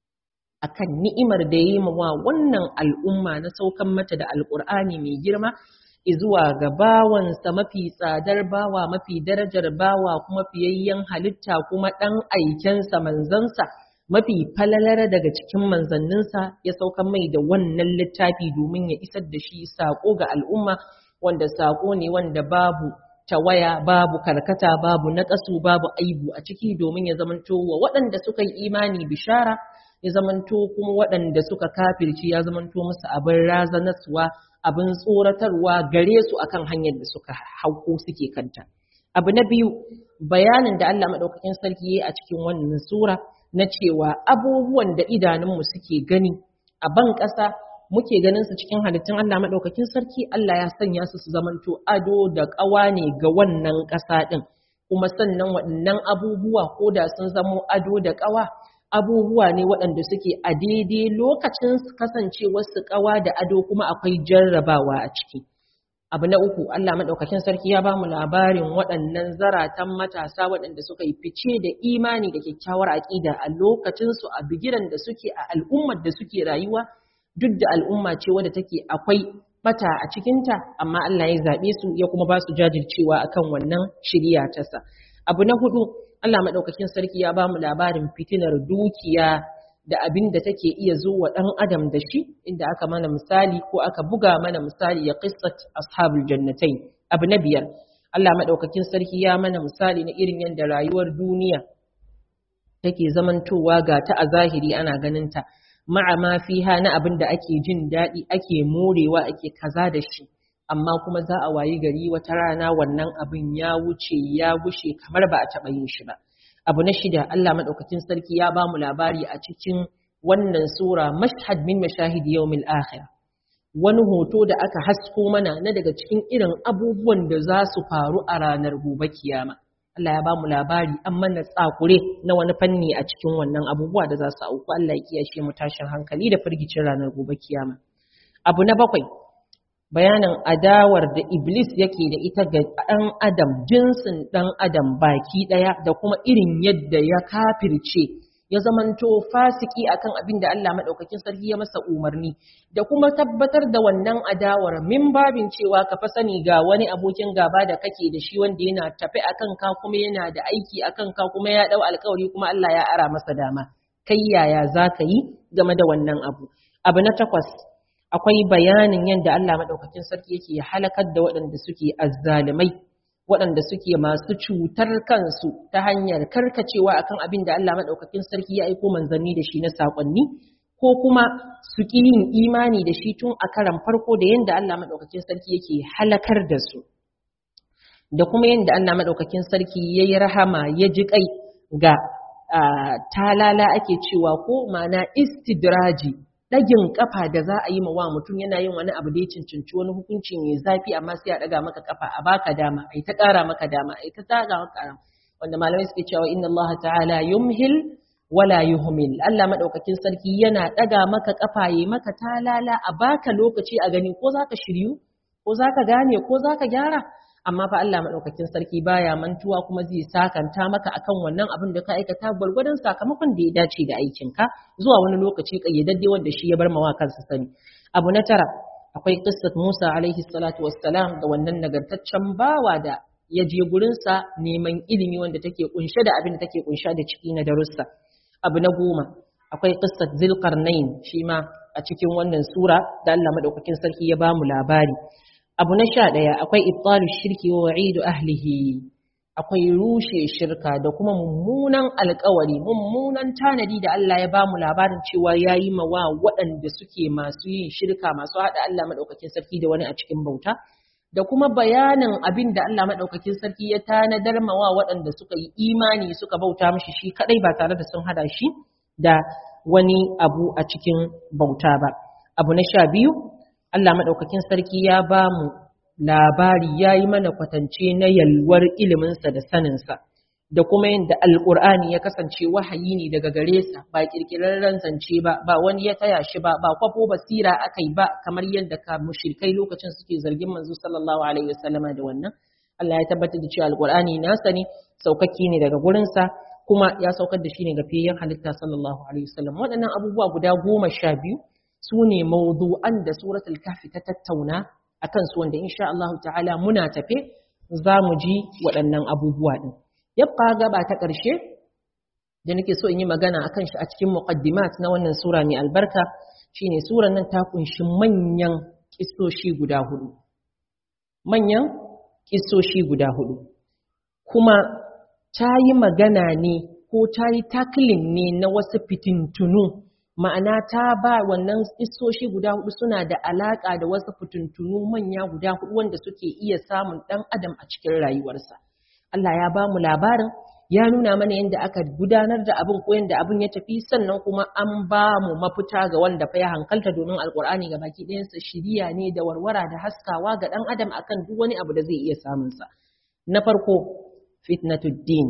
akan ni'imar da yi wa wannan al'umma na saukan mata da alƙur'ani mai girma zuwa ga bawansa mafi tsadar bawa mafi darajar bawa kuma fiyayyen halitta kuma ɗan aikensa manzansa mafi falalar daga cikin manzanninsa ya saukan mai da wannan littafi domin ya isar da shi saƙo ga al'umma wanda saƙo ne wanda babu tawaya babu karkata babu naƙasu babu aibu a ciki domin ya zamanto wa waɗanda suka yi imani bishara ya zamanto kuma waɗanda suka kafirci ya zamanto musu abin razanaswa abin tsoratarwa gare su akan hanyar da suka hauko suke kanta abu na biyu bayanin da Allah maɗaukakin sarki ya yi a cikin wannan sura na cewa abubuwan da idanunmu suke gani a ban ƙasa muke ganin su cikin halittun Allah maɗaukakin sarki Allah ya sanya su su zamanto ado da ƙawa ne ga wannan ƙasa ɗin kuma sannan waɗannan abubuwa ko da sun zamo ado da ƙawa abubuwa ne waɗanda suke a daidai lokacin kasancewar su ƙawa da ado kuma akwai jarrabawa a ciki abu na uku Allah maɗaukakin sarki ya ba mu labarin waɗannan zaratan matasa waɗanda suka yi fice da imani da kyakkyawar aƙida a lokacinsu a bigiran da suke a al'ummar da suke rayuwa duk da al'umma ce wadda take akwai bata a cikinta amma Allah ya zaɓe su ya kuma ba su jajircewa akan wannan shirya tasa abu na hudu Allah maɗaukakin sarki ya ba mu labarin fitinar dukiya da abin da take iya zuwa ɗan adam da shi inda aka mana misali ko aka buga mana misali ya qissat ashabul jannatai abu na biyar Allah maɗaukakin sarki ya mana misali na irin yadda rayuwar duniya take zamantowa ga ta a zahiri ana ganin ta ma'a ma fiha na abin da ake jin daɗi ake morewa ake kaza da shi amma kuma za a wayi gari wata rana wannan abin ya wuce ya gushe kamar ba a taɓa yin shi ba abu na shida Allah maɗaukakin sarki ya ba mu labari a cikin wannan sura mashhad min mashahid yawmil akhir wani hoto da aka hasko mana na daga cikin irin abubuwan da za su faru a ranar gobe kiyama Allah ya ba mu labari an mana tsakure na wani fanni a cikin wannan abubuwa da za su auku Allah ya kiyashe mu tashin hankali da firgicin ranar gobe kiyama abu na bakwai bayanin adawar da Iblis yake da ita ga ɗan adam jinsin ɗan adam baki ɗaya da kuma irin yadda ya kafirce ya zamanto fasiki akan abin da Allah maɗaukakin sarki ya masa umarni da kuma tabbatar da wannan adawar min babin cewa ka fa sani ga wani abokin gaba da kake da shi wanda yana tafi akan ka kuma yana da aiki akan ka kuma ya ɗau alkawari kuma Allah ya ara masa dama kai yaya za ka yi game da wannan abu abu na takwas akwai bayanin yadda Allah maɗaukakin sarki yake halakar da waɗanda suke azzalumai waɗanda suke masu cutar kansu ta hanyar karkacewa akan abin da Allah maɗaukakin sarki ya aiko manzanni da shi na saƙonni ko kuma su ƙi yin imani da shi tun a karan farko da yadda Allah maɗaukakin sarki yake halakar da su da kuma yadda Allah maɗaukakin sarki ya yi rahama ya ji ƙai ga talala ake cewa ko ma'ana istidraji ɗagin ƙafa da za a yi ma wa mutum yana yin wani abu da ya cincinci wani hukunci mai zafi amma sai a ɗaga maka ƙafa a baka dama a yi ta ƙara maka dama a yi ta ƙara maka wanda malamai suke cewa inna Allah ta'ala yumhil wala yuhmil Allah madaukakin sarki yana ɗaga maka ƙafa yi maka talala a baka lokaci a gani ko zaka shiryu ko zaka gane ko zaka gyara amma fa Allah madaukakin sarki baya mantuwa kuma zai sakanta maka akan wannan abin da ka aikata gwargwadon sakamakon da ya dace da aikinka zuwa wani lokaci kayyadadde wanda shi ya bar mawa kansa sani abu na tara akwai qissat Musa alaihi salatu wassalam da wannan nagartaccen bawa da ya je gurin sa neman ilimi wanda take kunshe da abin da take kunshe da ciki na darussa abu na goma akwai qissat Zulqarnain shi ma a cikin wannan sura da Allah madaukakin sarki ya bamu labari abu na sha ɗaya akwai ibtalu shirki wa wa'idu ahlihi akwai rushe shirka da kuma mummunan alkawari mummunan tanadi da Allah ya bamu labarin cewa yayi mawa waɗanda suke masu yin shirka masu haɗa Allah madaukakin sarki da wani a cikin bauta da kuma bayanin abin da Allah madaukakin sarki ya tanadar mawa waɗanda suka yi imani suka bauta mishi shi kadai ba tare da sun hada shi da wani abu a cikin bauta ba abu na sha biyu Allah maɗaukakin sarki ya ba mu labari ya yi mana kwatance na yalwar iliminsa da saninsa, da kuma yadda Alƙur'ani ya kasance wahayi ne daga gare sa ba ƙirƙirarren zance ba, ba wani ya taya shi ba, ba kwafo basira aka yi ba kamar yadda ka mushrikai lokacin suke zargin manzo sallallahu alaihi wasallama da wannan. Allah ya tabbatar da cewa Alƙur'ani nasa ne, saukakki ne daga gurinsa, kuma ya saukar da shi ne ga fiyayyen halitta sallallahu alaihi wasallam waɗannan abubuwa guda goma sha biyu su ne mawdu'an da suratul kahfi ta tattauna akan su wanda insha Allah ta'ala muna tafe za mu ji waɗannan abubuwa ɗin yabqa gaba ta ƙarshe da nake so in yi magana akan shi a cikin muqaddimat na wannan sura mai albarka shine suran nan ta kunshi manyan kissoshi guda hudu manyan kissoshi guda hudu kuma ta yi magana ne ko ta yi taklin ne na wasu fitintunu ma'ana ta ba wannan kissoshi guda hudu suna da alaka da wasu fitintunu manya guda hudu wanda suke iya samun dan adam a cikin rayuwarsa Allah ya ba mu labarin ya nuna mana yadda aka gudanar da abin ko yadda abin ya tafi sannan kuma an ba mu mafita ga wanda fa ya hankalta domin alkur'ani ga baki ɗayansa shiriya ne da warwara da haskawa ga ɗan adam akan duk wani abu da zai iya samunsa na farko fitnatud din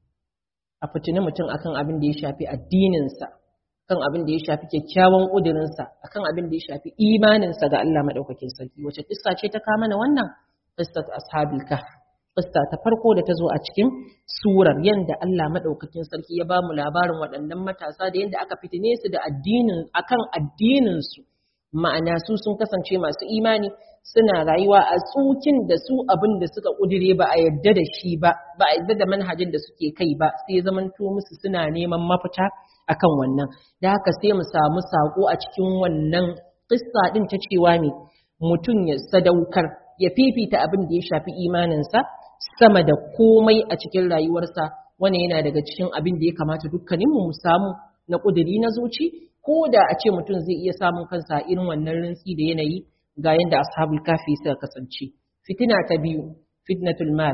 a fitini mutum akan abin da ya shafi addininsa kan abin da ya shafi kyakkyawan ƙudurinsa akan abin da ya shafi imaninsa ga Allah maɗaukakin sarki wace kissa ce ta kama na wannan qissat ashabil kahf Kista ta farko da ta zo a cikin surar yadda Allah maɗaukakin sarki ya ba mu labarin waɗannan matasa da yadda aka fitine su da addinin akan addininsu ma'ana su sun kasance masu imani suna rayuwa a tsukin da su abin da suka ƙudire ba a yarda da shi ba ba a yarda da manhajin da suke kai ba sai ya zamanto musu suna neman mafita akan wannan da haka sai mu samu saƙo a cikin wannan kissa ɗin ta cewa ne mutum ya sadaukar ya fifita abin da ya shafi imaninsa sama da komai a cikin rayuwarsa wani yana daga cikin abin da ya kamata dukkaninmu mu samu na ƙuduri na zuci ko da a ce mutum zai iya samun kansa irin wannan rintsi da yanayi ga yadda ashabul kafi suka kasance fitina ta biyu fitnatul mal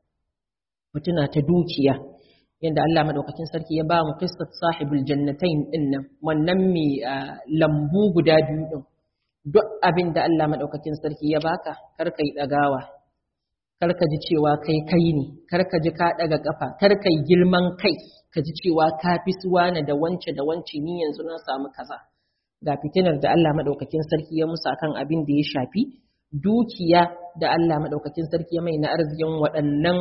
fitina ta dukiya yadda Allah madaukakin sarki ya ba mu qissat sahibul jannatain din nan wannan mai lambu guda biyu din duk abin da Allah madaukakin sarki ya baka kar kai dagawa kar ka ji cewa kai kai ne kar ka ji ka daga kafa kar kai girman kai ka ji cewa ka fi suwana da wance da wance ni yanzu na samu kaza ga fitinar da Allah madaukakin sarki ya musa kan abin da ya shafi dukiya da Allah madaukakin sarki ya mai na arzikin waɗannan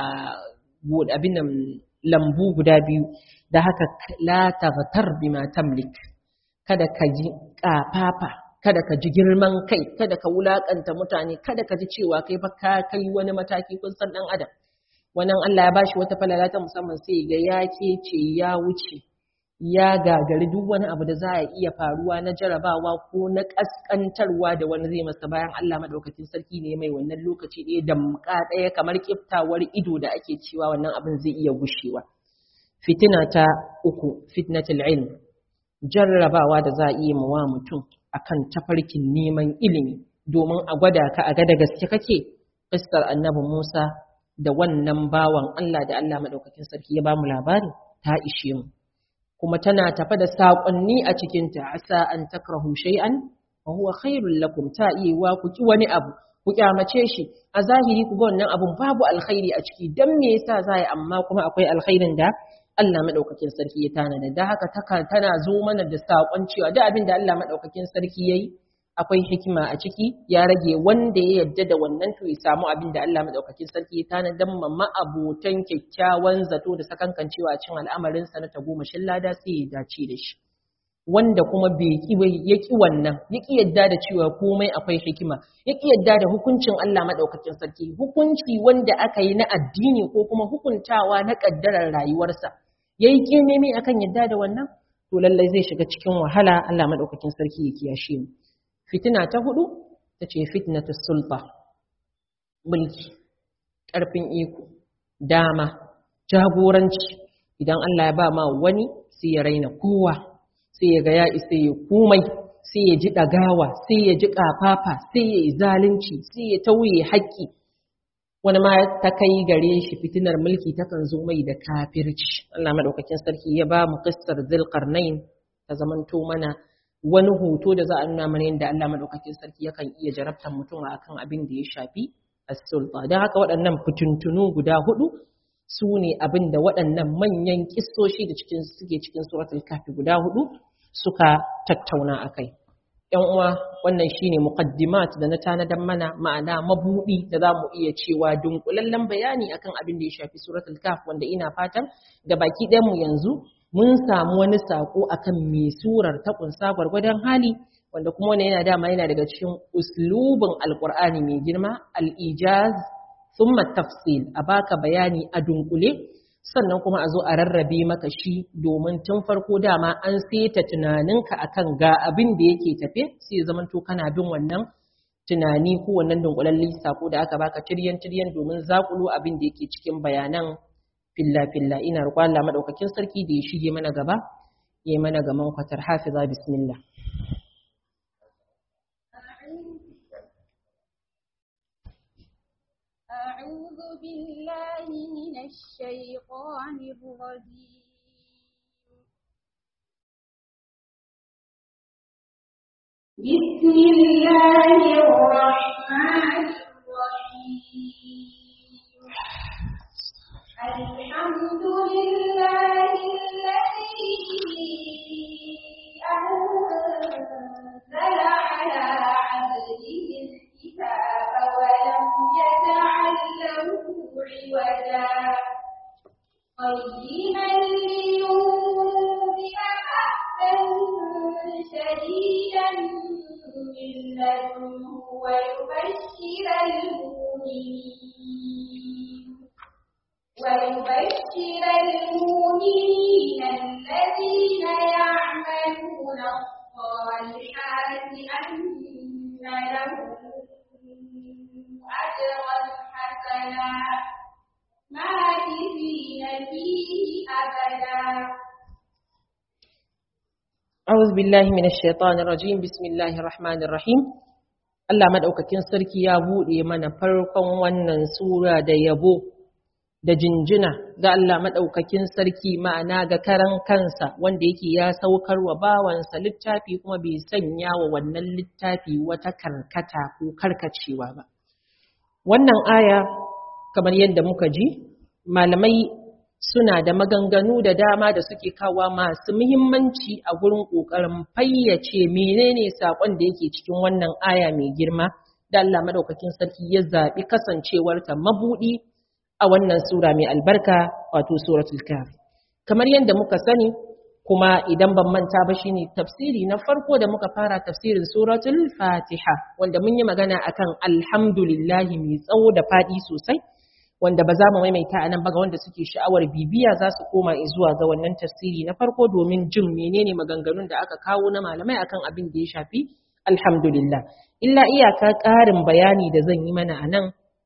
abin nan lambu guda biyu da haka la taghtar bima tamlik kada ka ji kafafa kada ka ji girman kai kada ka wulakanta mutane kada ka ji cewa kai fa ka kai wani mataki kun san dan adam wannan Allah ya bashi wata falala ta musamman sai ga ya ce ya wuce ya gagari duk wani abu da za a iya faruwa na jarabawa ko na kaskantarwa da wani zai masa bayan Allah madaukakin sarki ne mai wannan lokaci ɗaya damka ɗaya kamar kiftawar ido da ake cewa wannan abin zai iya gushewa fitina ta uku fitnatul ilm jarrabawa da za a iya mawa mutum akan tafarkin neman ilimi domin a gwada ka a ga da gaske kake Ƙistar annabi Musa da wannan bawan Allah da Allah madaukakin sarki ya bamu labari ta ishe mu kuma tana tafa da saƙonni a cikinta asa an takrahu shay'an wa huwa khairul lakum ta iya wa ku ki wani abu ku kyamace shi a zahiri ku ga wannan abun babu alkhairi a ciki dan me yasa zai amma kuma akwai alkhairin da Allah madaukakin sarki ya tanada da haka tana zo mana da saƙon cewa duk abin da Allah madaukakin sarki yayi akwai hikima a ciki ya rage wanda ya yarda da wannan to ya samu abin da Allah madaukakin sarki ya tanadar ma ma'abotan kyakkyawan zato da sakankancewa cin al'amarin sa na tagomashin lada sai ya dace da shi wanda kuma bai ki ya ki wannan ya ki yarda da cewa komai akwai hikima ya ki yarda da hukuncin Allah madaukakin sarki hukunci wanda aka yi na addini ko kuma hukuntawa na kaddarar rayuwarsa yayi kimimi akan yarda da wannan to lallai zai shiga cikin wahala Allah madaukakin sarki ya kiyashe mu fitina ta hudu ta ce fitnatus sulta mulki ƙarfin iko dama jagoranci idan Allah ya ba ma wani sai ya raina kowa sai ya ga ya isa ya komai sai ya ji ɗagawa sai ya ji ƙafafa sai ya yi zalunci sai ya tauye haƙƙi wani ma ta kai gare shi fitinar mulki takan zo mai da kafirci Allah madaukakin sarki ya ba mu qissar zulqarnain ta zamanto mana wani hoto da za a nuna mana yadda Allah madaukakin sarki yakan iya jarabtar mutum akan abin da ya shafi as-sulta don haka waɗannan fituntunu guda hudu su ne abin da waɗannan manyan kissoshi da cikin suke cikin suratul kafi guda hudu suka tattauna akai ‘yan uwa wannan shine muqaddimat da na tanadar mana ma'ana mabudi da za mu iya cewa dunkulallen bayani akan abin da ya shafi suratul kaf wanda ina fatan da baki ɗayan mu yanzu mun samu wani sako akan me surar ta kunsa gwargwadon hali wanda kuma wannan yana dama yana daga cikin uslubin alqur'ani mai girma al-ijaz thumma tafsil a baka bayani a dunkule sannan kuma a zo a rarrabe maka shi domin tun farko dama an seta tunaninka akan ga abin da yake tafe sai ya zamanto kana bin wannan tunani ko wannan dunkulallen sako da aka baka tiryan tiryan domin zakulo abin da yake cikin bayanan filla filla ina roƙon Allah madaukakin sarki da ya shige mana gaba yayi mana gaman kwatar hafiza bismillah أعوذ بالله من الشيطان الرجيم بسم الله الرحمن الرحيم الحمد لله الذي أنزل على عبده الكتاب ولم يجعل له عوجا قيما لينذر بأسا شديدا من لدنه ويبشر المؤمنين ويبشر المؤمنين الذين يعملون الصالحات أن لهم أجرا حسنا ماكثين فيه أبدا أعوذ بالله من الشيطان الرجيم بسم الله الرحمن الرحيم Allah madaukakin sarki ya buɗe mana farkon wannan sura da yabo da jinjina ga Allah madaukakin sarki ma'ana ga karan kansa wanda yake ya saukar wa bawansa littafi kuma bai sanya wa wannan littafi wata karkata ko karkacewa ba wannan aya kamar yadda muka ji malamai suna da maganganu da dama da suke kawa masu muhimmanci a gurin ƙoƙarin fayyace menene saƙon da yake cikin wannan aya mai girma da Allah madaukakin sarki ya zaɓi kasancewarta mabuɗi a wannan sura mai albarka wato suratul kaf kamar yadda muka sani kuma idan ban manta ba shine tafsiri na farko da muka fara tafsirin suratul fatiha wanda mun yi magana akan alhamdulillahi mai tsawo da faɗi sosai wanda ba za mu maimaita a nan ba ga wanda suke sha'awar bibiya za su koma zuwa ga wannan tafsiri na farko domin jin menene maganganun da aka kawo na malamai akan abin da ya shafi alhamdulillah illa iyaka ƙarin bayani da zan yi mana a nan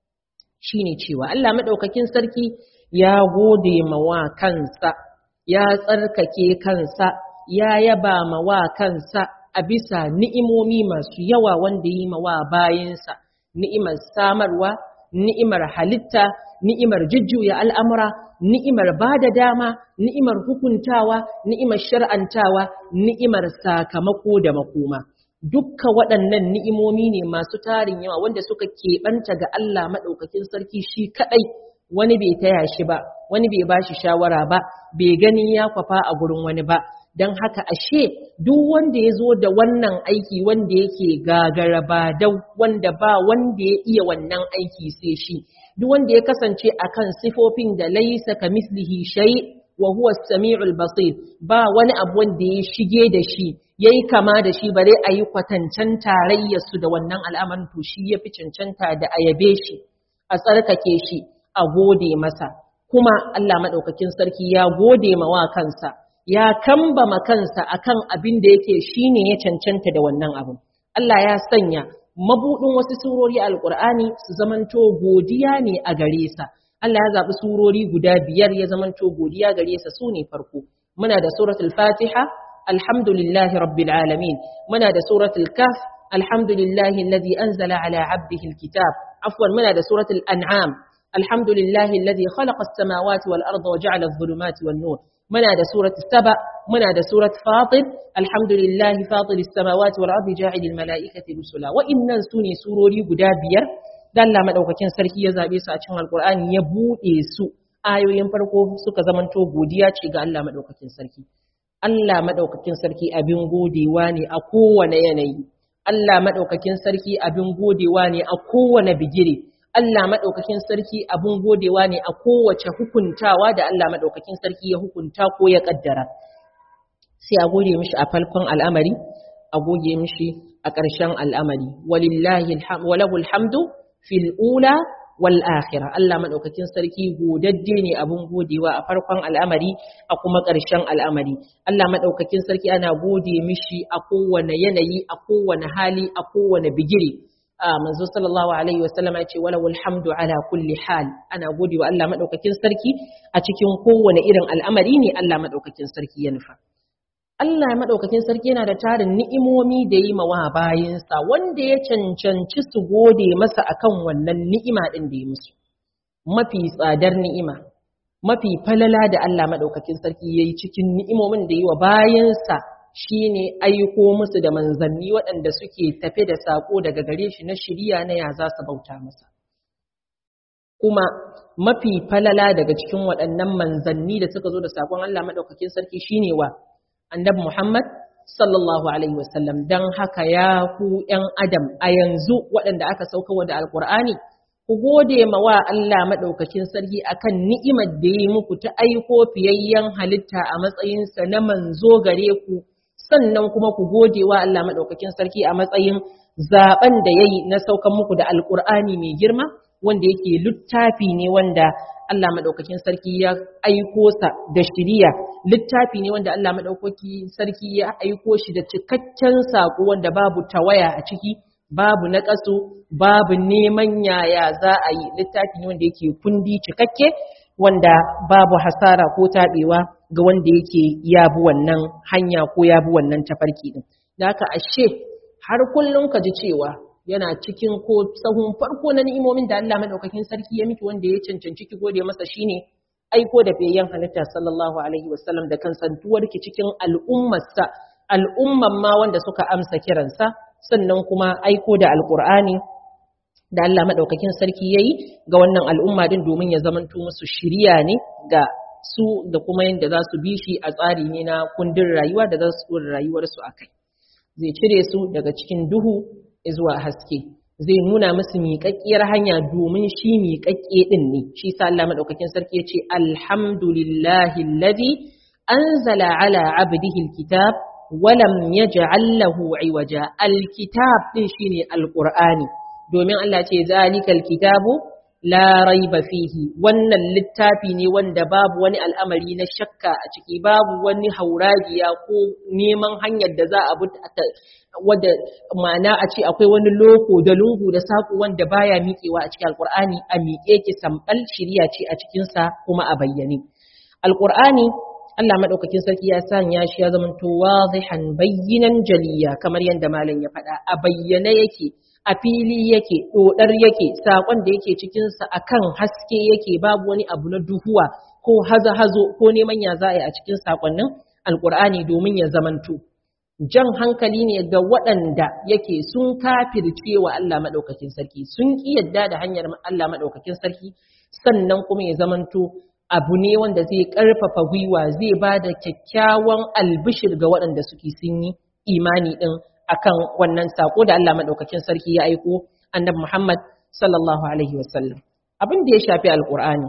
shine cewa Allah maɗaukakin sarki ya gode ma wa kansa ya tsarkake kansa ya yaba ma wa kansa a bisa ni'imomi masu yawa wanda yi ma wa bayinsa ni'imar samarwa ni'imar halitta ni'imar jujjuya al'amura, ni'imar ba da dama, ni'imar hukuntawa, ni'imar shar'antawa, ni'imar sakamako da makoma. Dukka waɗannan ni'imomi ne masu tarin yawa wanda suka keɓanta ga Allah maɗaukakin sarki shi kaɗai wani bai taya shi ba, wani bai ba shi shawara ba, bai gani ya kwafa a gurin wani ba. Don haka ashe duk wanda ya zo da wannan aiki wanda yake gagara ba dau wanda ba wanda ya iya wannan aiki sai shi. duk wanda ya kasance akan sifofin da laisa ka mislihi shay wa huwa as-sami'ul basir ba wani abu wanda ya shige da shi yayi kama da shi bare ayi kwatancan tarayyar su da wannan al'amarin to shi yafi cancanta da ayabe shi a tsarkake shi a gode masa kuma Allah madaukakin sarki ya gode ma wa kansa ya kambama kansa akan abin da yake shine ya cancanta da wannan abin Allah ya sanya mabuɗin wasu surori alƙur'ani su zamanto godiya ne a gare sa Allah ya zaɓi surori guda biyar ya zamanto godiya gare sa su ne farko muna da suratul fatiha alhamdulillahi rabbil alamin muna da suratul kaf alhamdulillahi alladhi anzala ala abdihi alkitab afwan muna da suratul an'am alhamdulillahi alladhi khalaqa as-samawati wal arda wa ja'ala adh-dhulumati wan nur muna da suratul saba muna da surat fatir alhamdulillahi fatir samawati wal ardi ja'ilil mala'ikati rusula wa innan sune surori guda biyar dan Allah madaukakin sarki ya zabe su a cikin alqur'ani ya bude su ayoyin farko suka zamanto godiya ce ga Allah madaukakin sarki Allah madaukakin sarki abin godewa ne a kowane yanayi Allah madaukakin sarki abin godewa ne a kowane bigire Allah madaukakin sarki abin godewa ne a kowace hukuntawa da Allah madaukakin sarki ya hukunta ko ya kaddara sai a gode mishi a falkon al'amari a goge mishi a ƙarshen al'amari walillahi walahul hamdu fil ula wal akhirah Allah madaukakin sarki godadde ne abun godewa a farkon al'amari a kuma ƙarshen al'amari Allah madaukakin sarki ana gode mishi a kowane yanayi a kowane hali a kowane bigire a manzo sallallahu alaihi wasallam ya ce walahul hamdu ala kulli hal ana godewa Allah madaukakin sarki a cikin kowane irin al'amari ne Allah madaukakin sarki ya nufa Allah maɗaukakin sarki yana da tarin ni'imomi da yi mawa bayansa wanda ya cancanci su gode masa akan wannan ni'ima ɗin da ya musu. Mafi tsadar ni'ima, mafi falala da Allah maɗaukakin sarki ya yi cikin ni'imomin da yi wa bayansa shi ne aiko musu da manzanni waɗanda suke tafe da saƙo daga gare shi na shirya na ya za su bauta masa. Kuma mafi falala daga cikin waɗannan manzanni da suka zo da saƙon Allah maɗaukakin sarki shine wa annabi Muhammad sallallahu alaihi wasallam dan haka ya ku ƴan adam a yanzu waɗanda aka sauka wa da alqur'ani ku gode ma wa Allah madaukakin sarki akan ni'imar da yi muku ta aiko fiyayyen halitta a matsayin sa na manzo gare ku sannan kuma ku gode wa Allah madaukakin sarki a matsayin zaben da yayi na saukan muku da alqur'ani mai girma wanda yake littafi ne wanda Allah maɗaukakin sarki ya aiko sa da shiriya littafi ne wanda Allah maɗaukakin sarki ya aiko shi da cikakken saƙo wanda babu tawaya a ciki babu naƙasu babu neman yaya za a yi littafi ne wanda yake kundi cikakke wanda babu hasara ko taɓewa ga wanda yake ya bi wannan hanya ko ya bi wannan tafarki din da haka ashe har kullum ka ji cewa yana cikin ko sahun farko na ni'imomin da Allah madaukakin sarki ya miki wanda ya cancanci ki gode masa shine aiko da fiyayyen halitta sallallahu alaihi wasallam da kansantuwar ki cikin al'ummarsa al'umman ma wanda suka amsa kiransa sannan kuma aiko da alqur'ani da Allah madaukakin sarki yayi ga wannan al'umma din domin ya zamanto musu shiriya ne ga su da kuma yadda za su bi shi a tsari ne na kundin rayuwa da za su rayuwarsu a kai zai cire su daga cikin duhu zuwa haske zai nuna musu miƙaƙƙiyar hanya domin shi miƙaƙƙe ɗin ne shi sa Allah madaukakin sarki ya ce alhamdulillahi alladhi anzala ala abdihi alkitab walam yaj'al lahu iwaja alkitab din shine alqur'ani domin Allah ce zalikal kitabu la raiba fihi wannan littafi ne wanda babu wani al'amari na shakka a ciki babu wani hauragiya ko neman hanyar da za a bi wadda ma'ana a ce akwai wani loko da lungu da saƙo wanda baya miƙewa a cikin alƙur'ani a miƙe ki sambal shiriya ce a cikinsa kuma a bayyane alƙur'ani Allah madaukakin sarki ya sanya shi ya zama to wazihan bayyinan jaliya kamar yadda malam ya faɗa a bayyane yake a fili yake dodar yake sakon da yake cikin sa akan haske yake babu wani abu na duhuwa ko haza hazo ko neman ya za a yi a cikin sakonnin alƙur'ani domin ya zamanto jan hankali ne ga waɗanda yake sun kafirce wa Allah maɗaukakin sarki sun ƙi yadda da hanyar Allah maɗaukakin sarki sannan kuma ya zamanto abu ne wanda zai ƙarfafa gwiwa zai ba da kyakkyawan albishir ga waɗanda suke sun yi imani ɗin akan wannan saƙo da Allah maɗaukakin sarki ya aiko annabi Muhammad sallallahu alaihi wasallam abin da ya shafi alƙur'ani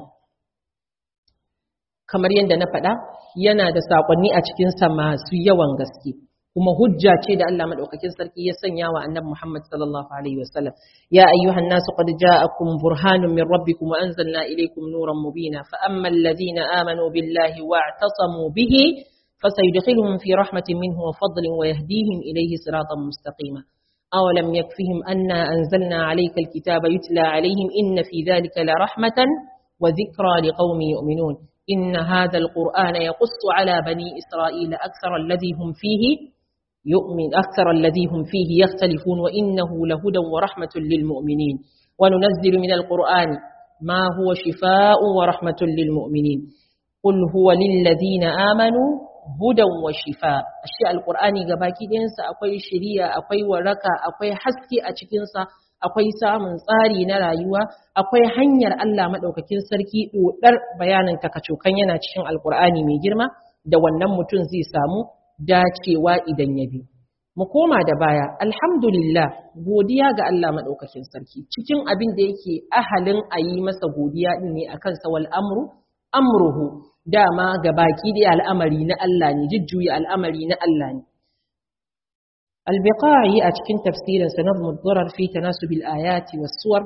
kamar yadda na faɗa yana da saƙonni a cikinsa masu yawan gaske kuma hujja ce da Allah madaukakin sarki ya sanya wa annabi Muhammad sallallahu alaihi wasallam ya ayyuhan nasu qad ja'akum burhanun min rabbikum wa anzalna ilaykum nuran mubina fa ammal ladina amanu billahi wa'tasamu bihi fasayudkhiluhum fi rahmatin minhu wa fadlin wa yahdihim ilayhi siratan mustaqima أولم يكفهم أنا أنزلنا عليك الكتاب يتلى عليهم إن في ذلك لرحمة وذكرى لقوم يؤمنون إن هذا القرآن يقص على بني إسرائيل أكثر الذي هم فيه يؤمن أكثر الذي هم فيه يختلفون وإنه لهدى ورحمة للمؤمنين وننزل من القرآن ما هو شفاء ورحمة للمؤمنين قل هو للذين آمنوا هدى وشفاء الشيء القرآن gabaki ɗayansa akwai shiriya akwai waraka akwai haske a cikinsa akwai samun tsari na rayuwa akwai hanyar Allah maɗaukakin sarki ɗoɗar bayanin takacokan yana cikin alƙur'ani mai girma da wannan mutum zai samu dacewa idan ya bi mu koma da baya alhamdulillah godiya ga Allah madaukakin sarki cikin abin da yake ahalin a yi masa godiya din ne akan sa wal amru amruhu dama ga baki da al'amari na Allah ne jujjuya al'amari na Allah ne albiqai a cikin tafsirin sa nazmu ad fi tanasub al-ayati was-suwar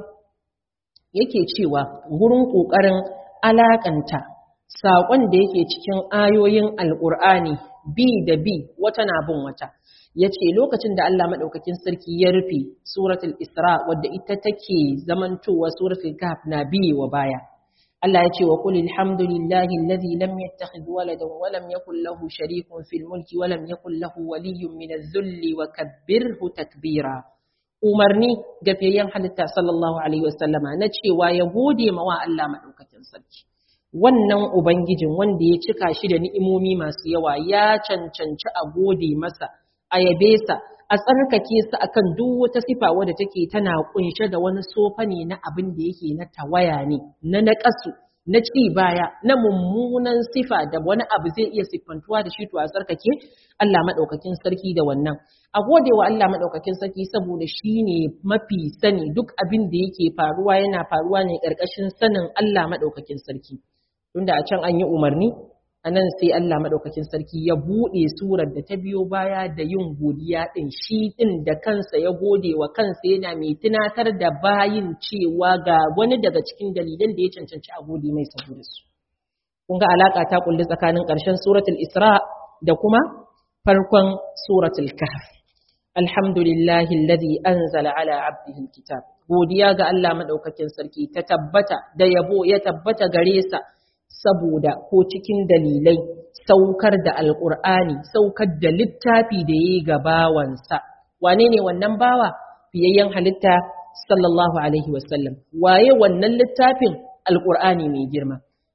yake cewa gurin kokarin alakanta saƙon da yake cikin ayoyin alƙur'ani bi da bi wata na bin wata ya ce lokacin da Allah maɗaukakin sarki ya rufe suratul isra wadda ita take zamantowa suratul kahf na biye wa baya Allah ya ce wa qul alhamdulillahi alladhi lam yattakhidh waladan wa lam yakul lahu sharikun fil mulki wa lam yakul lahu waliyyun min adh-dhulli wa kabbirhu takbira umarni ga fiyayyen halitta sallallahu alaihi wasallama na cewa ya gode mawa Allah maɗaukakin sarki wannan Ubangijin wanda ya cika shi da ni'imomi masu yawa ya cancanci a gode masa, a yabe sa, a tsarkake sa akan duk wata sifa wadda take tana kunshe da wani sofa ne na abin da yake na tawaya ne, na naƙasu, na ci baya, na mummunan sifa da wani abu zai iya siffantuwa da shi to a tsarkake Allah maɗaukakin sarki da wannan. A gode wa Allah maɗaukakin sarki saboda shi ne mafi sani duk abin da yake faruwa yana faruwa ne ƙarƙashin sanin Allah maɗaukakin sarki. tunda a can an yi umarni a nan sai Allah maɗaukakin sarki ya buɗe surar da ta biyo baya da yin godiya ɗin shi ɗin da kansa ya gode wa kansa yana mai tunatar da bayin cewa ga wani daga cikin dalilan da ya cancanci a gode mai saboda su kun ga alaƙa ta kulli tsakanin ƙarshen suratul isra da kuma farkon suratul kahf alhamdulillahi alladhi anzala ala abdihi alkitab godiya ga Allah maɗaukakin sarki ta tabbata da yabo ya tabbata gare sa saboda ko cikin dalilai saukar da alƙur'ani saukar da littafi da ya yi ga bawansa wane ne wannan bawa fiyayyen halitta sallallahu alaihi wasallam waye wannan littafin alƙur'ani mai girma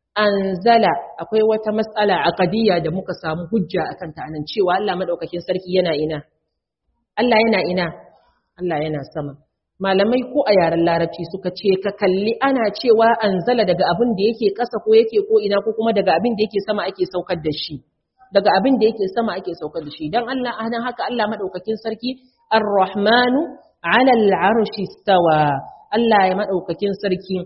anzala akwai wata matsala aqadiyya da muka samu hujja akan ta anan cewa Allah madaukakin sarki yana ina Allah yana ina Allah yana sama malamai ko a yaren larabci suka ce ka kalli ana cewa anzala daga abin da yake ƙasa ko yake ko ina ko kuma daga abin da yake sama ake saukar da shi daga abin da yake sama ake saukar da shi dan Allah anan haka Allah madaukakin sarki ar-rahmanu 'ala al-'arshi istawa Allah ya madaukakin sarki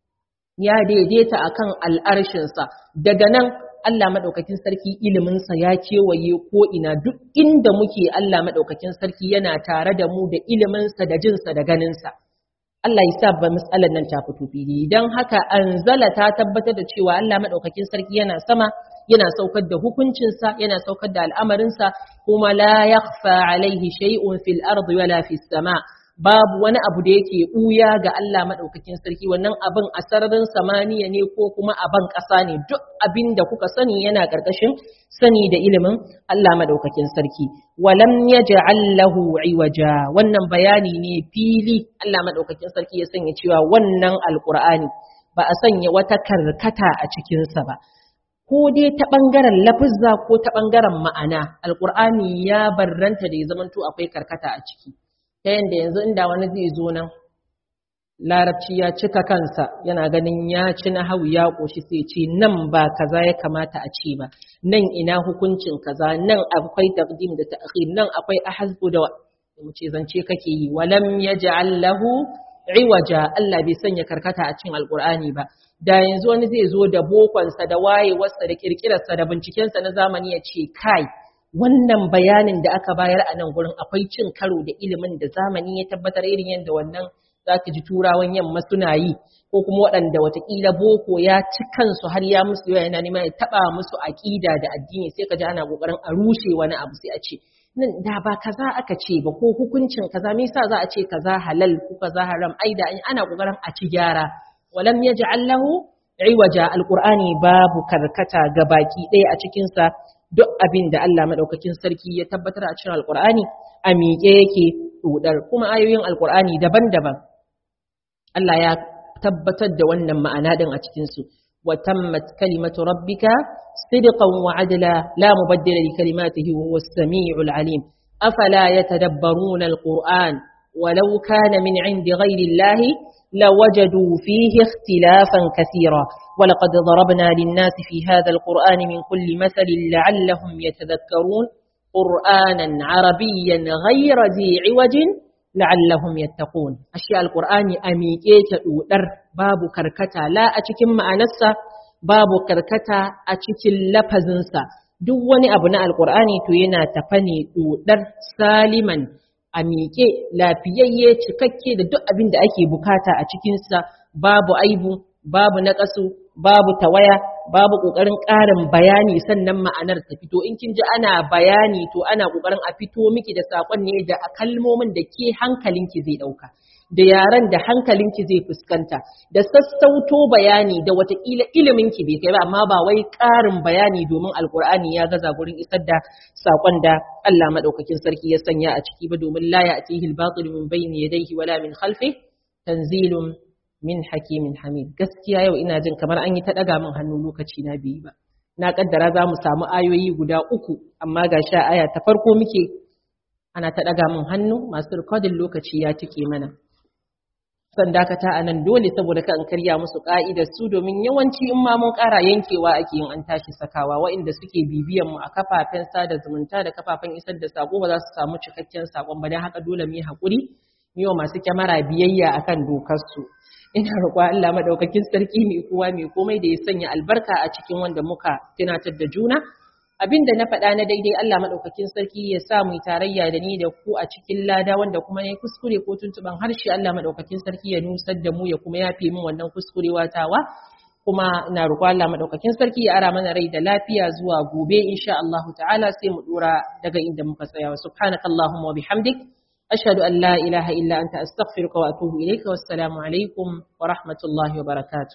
ya daidaita akan al'arshinsa daga nan Allah maɗaukakin sarki iliminsa ya kewaye ko ina duk inda muke Allah maɗaukakin sarki yana tare da mu da iliminsa da jinsa da ganinsa. Allah ya sa ba matsalar nan ta fito fili don haka anzala ta tabbatar da cewa Allah maɗaukakin sarki yana sama yana saukar da hukuncinsa yana saukar da al'amarinsa kuma la yakhfa alaihi shay'un fil ardi wala fis sama babu wani abu da yake ɓuya ga Allah maɗaukakin sarki wannan abin a sararin samaniya ne ko kuma a ban ƙasa ne duk abin da kuka sani yana ƙarƙashin sani da ilimin Allah maɗaukakin sarki walam yaj'al lahu iwaja wannan bayani ne fili Allah maɗaukakin sarki ya sanya cewa wannan alqur'ani ba a sanya wata karkata a cikinsa ba ko dai ta ɓangaren lafizza ko ta ɓangaren ma'ana alqur'ani ya barranta da ya zamanto akwai karkata a ciki ta yadda yanzu inda wani zai zo nan larabci ya cika kansa yana ganin ya ci na hau ya ƙoshi sai ce nan ba kaza ya kamata a ce ba nan ina hukuncin kaza nan akwai taqdim da ta'khir nan akwai ahzbu da mu ce zance kake yi walam yaj'al lahu iwaja Allah bai sanya karkata a cikin alqur'ani ba da yanzu wani zai zo da bokonsa da wayewarsa da kirkirarsa da bincikensa na zamani ya ce kai wannan bayanin da aka bayar a nan gurin akwai cin karo da ilimin da zamani ya tabbatar irin yadda wannan za ka ji turawan yamma suna yi ko kuma waɗanda watakila boko ya ci kansu har ya musu yawa yana neman ya taɓa musu aƙida da addini sai ka ji ana ƙoƙarin a rushe wani abu sai a ce nan da ba kaza aka ce ba ko hukuncin kaza me yasa za a ce kaza halal ko kaza haram ai da ana ƙoƙarin a ci gyara walam yaj'al lahu iwaja alqur'ani babu karkata ga baki ɗaya a cikin sa duk abin da Allah maɗaukakin sarki ya tabbatar a cikin alƙur'ani a miƙe yake ɗudar kuma ayoyin alƙur'ani daban-daban Allah ya tabbatar da wannan ma'ana ɗin a cikinsu wa tammat kalimatu rabbika sidqan wa adla la mubaddila li kalimatihi wa huwa as-sami'ul alim afala yatadabbaruna alquran walau kana min 'indi ghayri allahi لوجدوا فيه اختلافا كثيرا ولقد ضربنا للناس في هذا القرآن من كل مثل لعلهم يتذكرون qur'anan arabiyyan ghayra zi iwajin la'allahum yattaqun ashe alqur'ani a miƙe ta dudar babu karkata la a cikin ma'anarsa babu karkata a cikin lafazinsa duk wani abu na alqur'ani to yana tafa ne dudar saliman a miƙe lafiyayye cikakke da duk abin da ake bukata a cikinsa babu aibu babu naƙasu babu tawaya babu ƙoƙarin ƙarin bayani sannan ma'anar ta fito in kin ji ana bayani to ana ƙoƙarin a fito miki da saƙon ne da kalmomin da ke hankalinki zai ɗauka da yaren da hankalinki zai fuskanta da sassauto bayani da watakila iliminki bai kai ba amma ba wai ƙarin bayani domin alkur'ani ya gaza gurin isar da saƙon da Allah maɗaukakin sarki ya sanya a ciki ba domin la ya'tihi al-batil min bayni yadayhi wala min khalfihi tanzilun min hakimin hamid gaskiya yau ina jin kamar an yi ta ɗaga min hannu lokaci na biyu ba na kaddara za mu samu ayoyi guda uku amma ga sha aya ta farko muke ana ta ɗaga min hannu masu rikodin lokaci ya tike mana san dakata a nan dole saboda kan karya musu ka'idar su domin yawanci in ma mun ƙara yankewa ake yin an tashi sakawa waɗanda suke bibiyan mu a kafafen sada zumunta da kafafen isar da sako ba za su samu cikakken sakon ba don haka dole mu yi haƙuri mu yi wa masu kyamara biyayya akan dokar su ina roƙo Allah madaukakin sarki mai kowa mai komai da ya sanya albarka a cikin wanda muka tunatar da juna abinda na faɗa na daidai Allah madaukakin sarki ya sa mu tarayya da ni da ku a cikin lada wanda kuma ne kuskure ko tuntuban harshe Allah madaukakin sarki ya nusar da mu ya kuma yafe min wannan kuskurewa tawa kuma ina roƙo Allah madaukakin sarki ya ara mana rai da lafiya zuwa gobe insha Allah ta'ala sai mu dora daga inda muka tsaya subhanakallahumma wa bihamdik أشهد أن لا إله إلا أنت أستغفرك وأتوب إليك والسلام عليكم ورحمة الله وبركاته